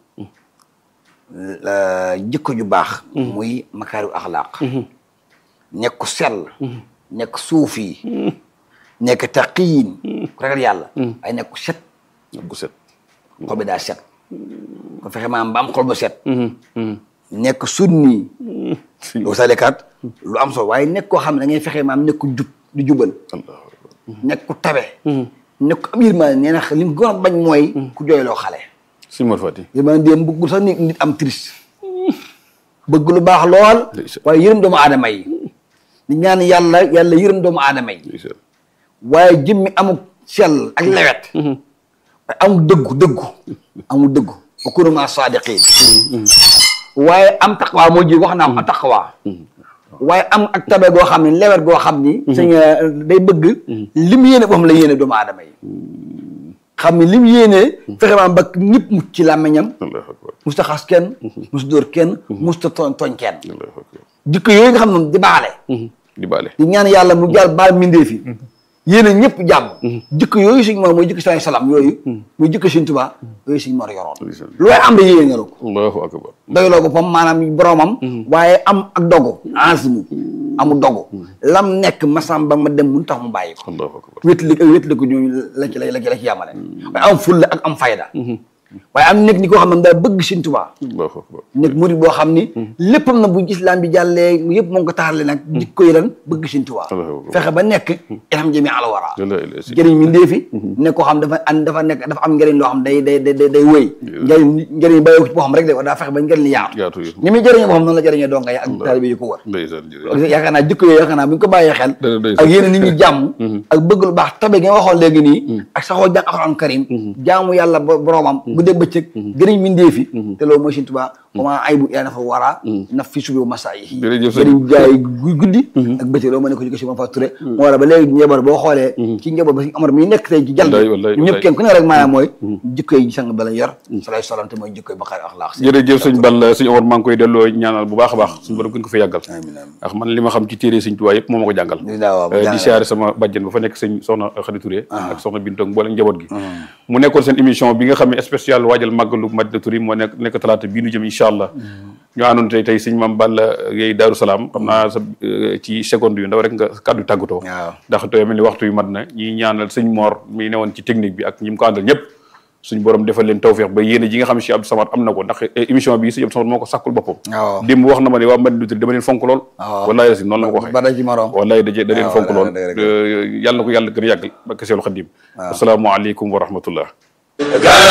la jikko ju baax muy makaarimu axlaaq nekk ku sell nekk suufi nekk taqiyin ku ragal yàlla ay nekk ku set gu set xol bi daa set kon fexe maanaam ba am xol bu set nekk sunni si loolu salekaat lu am solo waaye nekk koo xam ne da ngay fexe maanaam nekk ku jub di jubal allahu akbar nekk ku tabe nekk ku am yërmande nee na li mu gën a bañ mooy ku jooyloo xale sëñ Mor Fati yërmande déem bëggul sax nit nit am triste bëgg lu baax lool Ndeysaan. waaye yërëm doomu aadama yi di ñaan yàlla yàlla yërëm doomu aadama yi ndeysaan waaye jëmmi amul sell ak lewet waaye amul dëggu dëggu amul dëggu wa kunu maa saadiqiin waaye am taqwa moo ji wax naa am taqwa waaye am ak tabe goo xam ne lewet goo xam ni sëñ day bëgg lim yéene boo xam la yéene doomu aadama yi xam ne lim yéene fexe maam ba ñëpp mucc ci làmmiñam allahu akbar musta xas kenn musta dóor kenn musta tooñ tooñ kenn allahu akbar jikko yooyu nga xam ne di baale di baale di ñaan yàlla mu jàll baal mindee fi yéene ñëpp jàmm jikko yooyu suñ moor mooy jikko salaay salaam yooyu muy jikko suñ tubaa yooyu suñ moor yoroon ndeysaan lu waaye am da yéene nga la ko allahu akbar doyloo ko pom maanaam boromam waaye am ak dogu asmu amu dogu lam nekk masam ba ma dem mun tax mu bàyyi ko allahu akbar wétali ak wétali ko ñooñu la ci la ci la ci yàmale waaye am fulla ak am fayda waaye am nekk ni koo xam ne daa bëgg Sëñ Tuubaa allahu akbar nekk murid boo xam ni léppam na bu islam bi jàllee yëpp moo ngi ko taxale nag jikko yi lan bëgg Sëñ Tuubaa Allahu akbar. fexe ba nekk ilham jami ala wara la ilaha illa njëriñ mi ndéefi nekk koo xam dafa an dafa nekk dafa am njëriñ loo xam day day day day wéy njëriñ njëriñ bàyyi ko ci boo xam rek de daa fexe ba njëriñ li yaatu yaatu yi ni muy jëriñee boo xam noonu la jëriñee donga yi ak taalibe yi ko wër ndeysaan jërëjëf yaakaar naa jikko yooyu yaakaar naa bu ñu ko bàyyee xel Dana doy ak yéen nit ñi jàmm ak bëgg lu baax tabe gi nga waxoon léegi nii ak saxoo jàng alxuraan karim jaamu yàlla bo- boromam guddeeg bëccëg gëriñ mindee fi te loolu mooy Sëñ Tuubaa comment ay bu yaa na fa waraa naf fi subi masa yi Jërëjëf sëñ gëriñ jaay gu guddi ak bëccëg loolu moo ne ko ci ko si ma fa turé moo waral ba léegi njaboot boo xoolee ci njaboot ba si Amar mi nekk tey ci jal Wallaay, wallaay, ñëpp wallaay. kenn ku ne rek maanaam mooy jikkoy sang ba lañ yor sa lay solante mooy jikkoy baqaar axlaax jërëjëf sëñ Balla sëñ Omar maa ngi koy delloo ñaanal bu baax a baax suñu borom gën ko fa yàggal amiin amiin ndax man li ma xam ci téere sëñ Tuubaa yëpp moo ma ko jàngal Di daa waaw, Eh, jàngal. di siyaare sama bàjjen ba fa nekk sëñ soxna Xadi Touré ak soxna Bintu ak mboolem njaboot gi mu nekkoon seen émission bi nga xam ne spécial waajal màggalu Madina Touré moo nekk nekk talaata bii nu jëm incha allah ñu àndoon tey tey sëñ Maam Balla Gaye Daaru Salaam xam naa sa eh, ci seconde yu ndaw rek nga kàddu tàggatoo waaw. ndax tey mel ni waxtu yu mat na ñi ñaanal sëñ Mor mi newoon ci technique bi ak ñi mu ko àndal ñëpp suñ borom defal leen tawféex ba yéene ji nga xam si Abdou Samad am na ko ndax eh, émission bi sëñ Abdou Samad moo ko sàkkul boppam waaw démb wax na ma ne waa Madina Touré dama leen fonk lool waaw. wallaay si noonu la ma ko waxee ba da ci morom wallaay da da leen waaw, fonk lool dëgg, dëgg, yàlla na ko yàlla gën a yàggal ba keseelu xadim asalaamaaleykum wa rahmatullah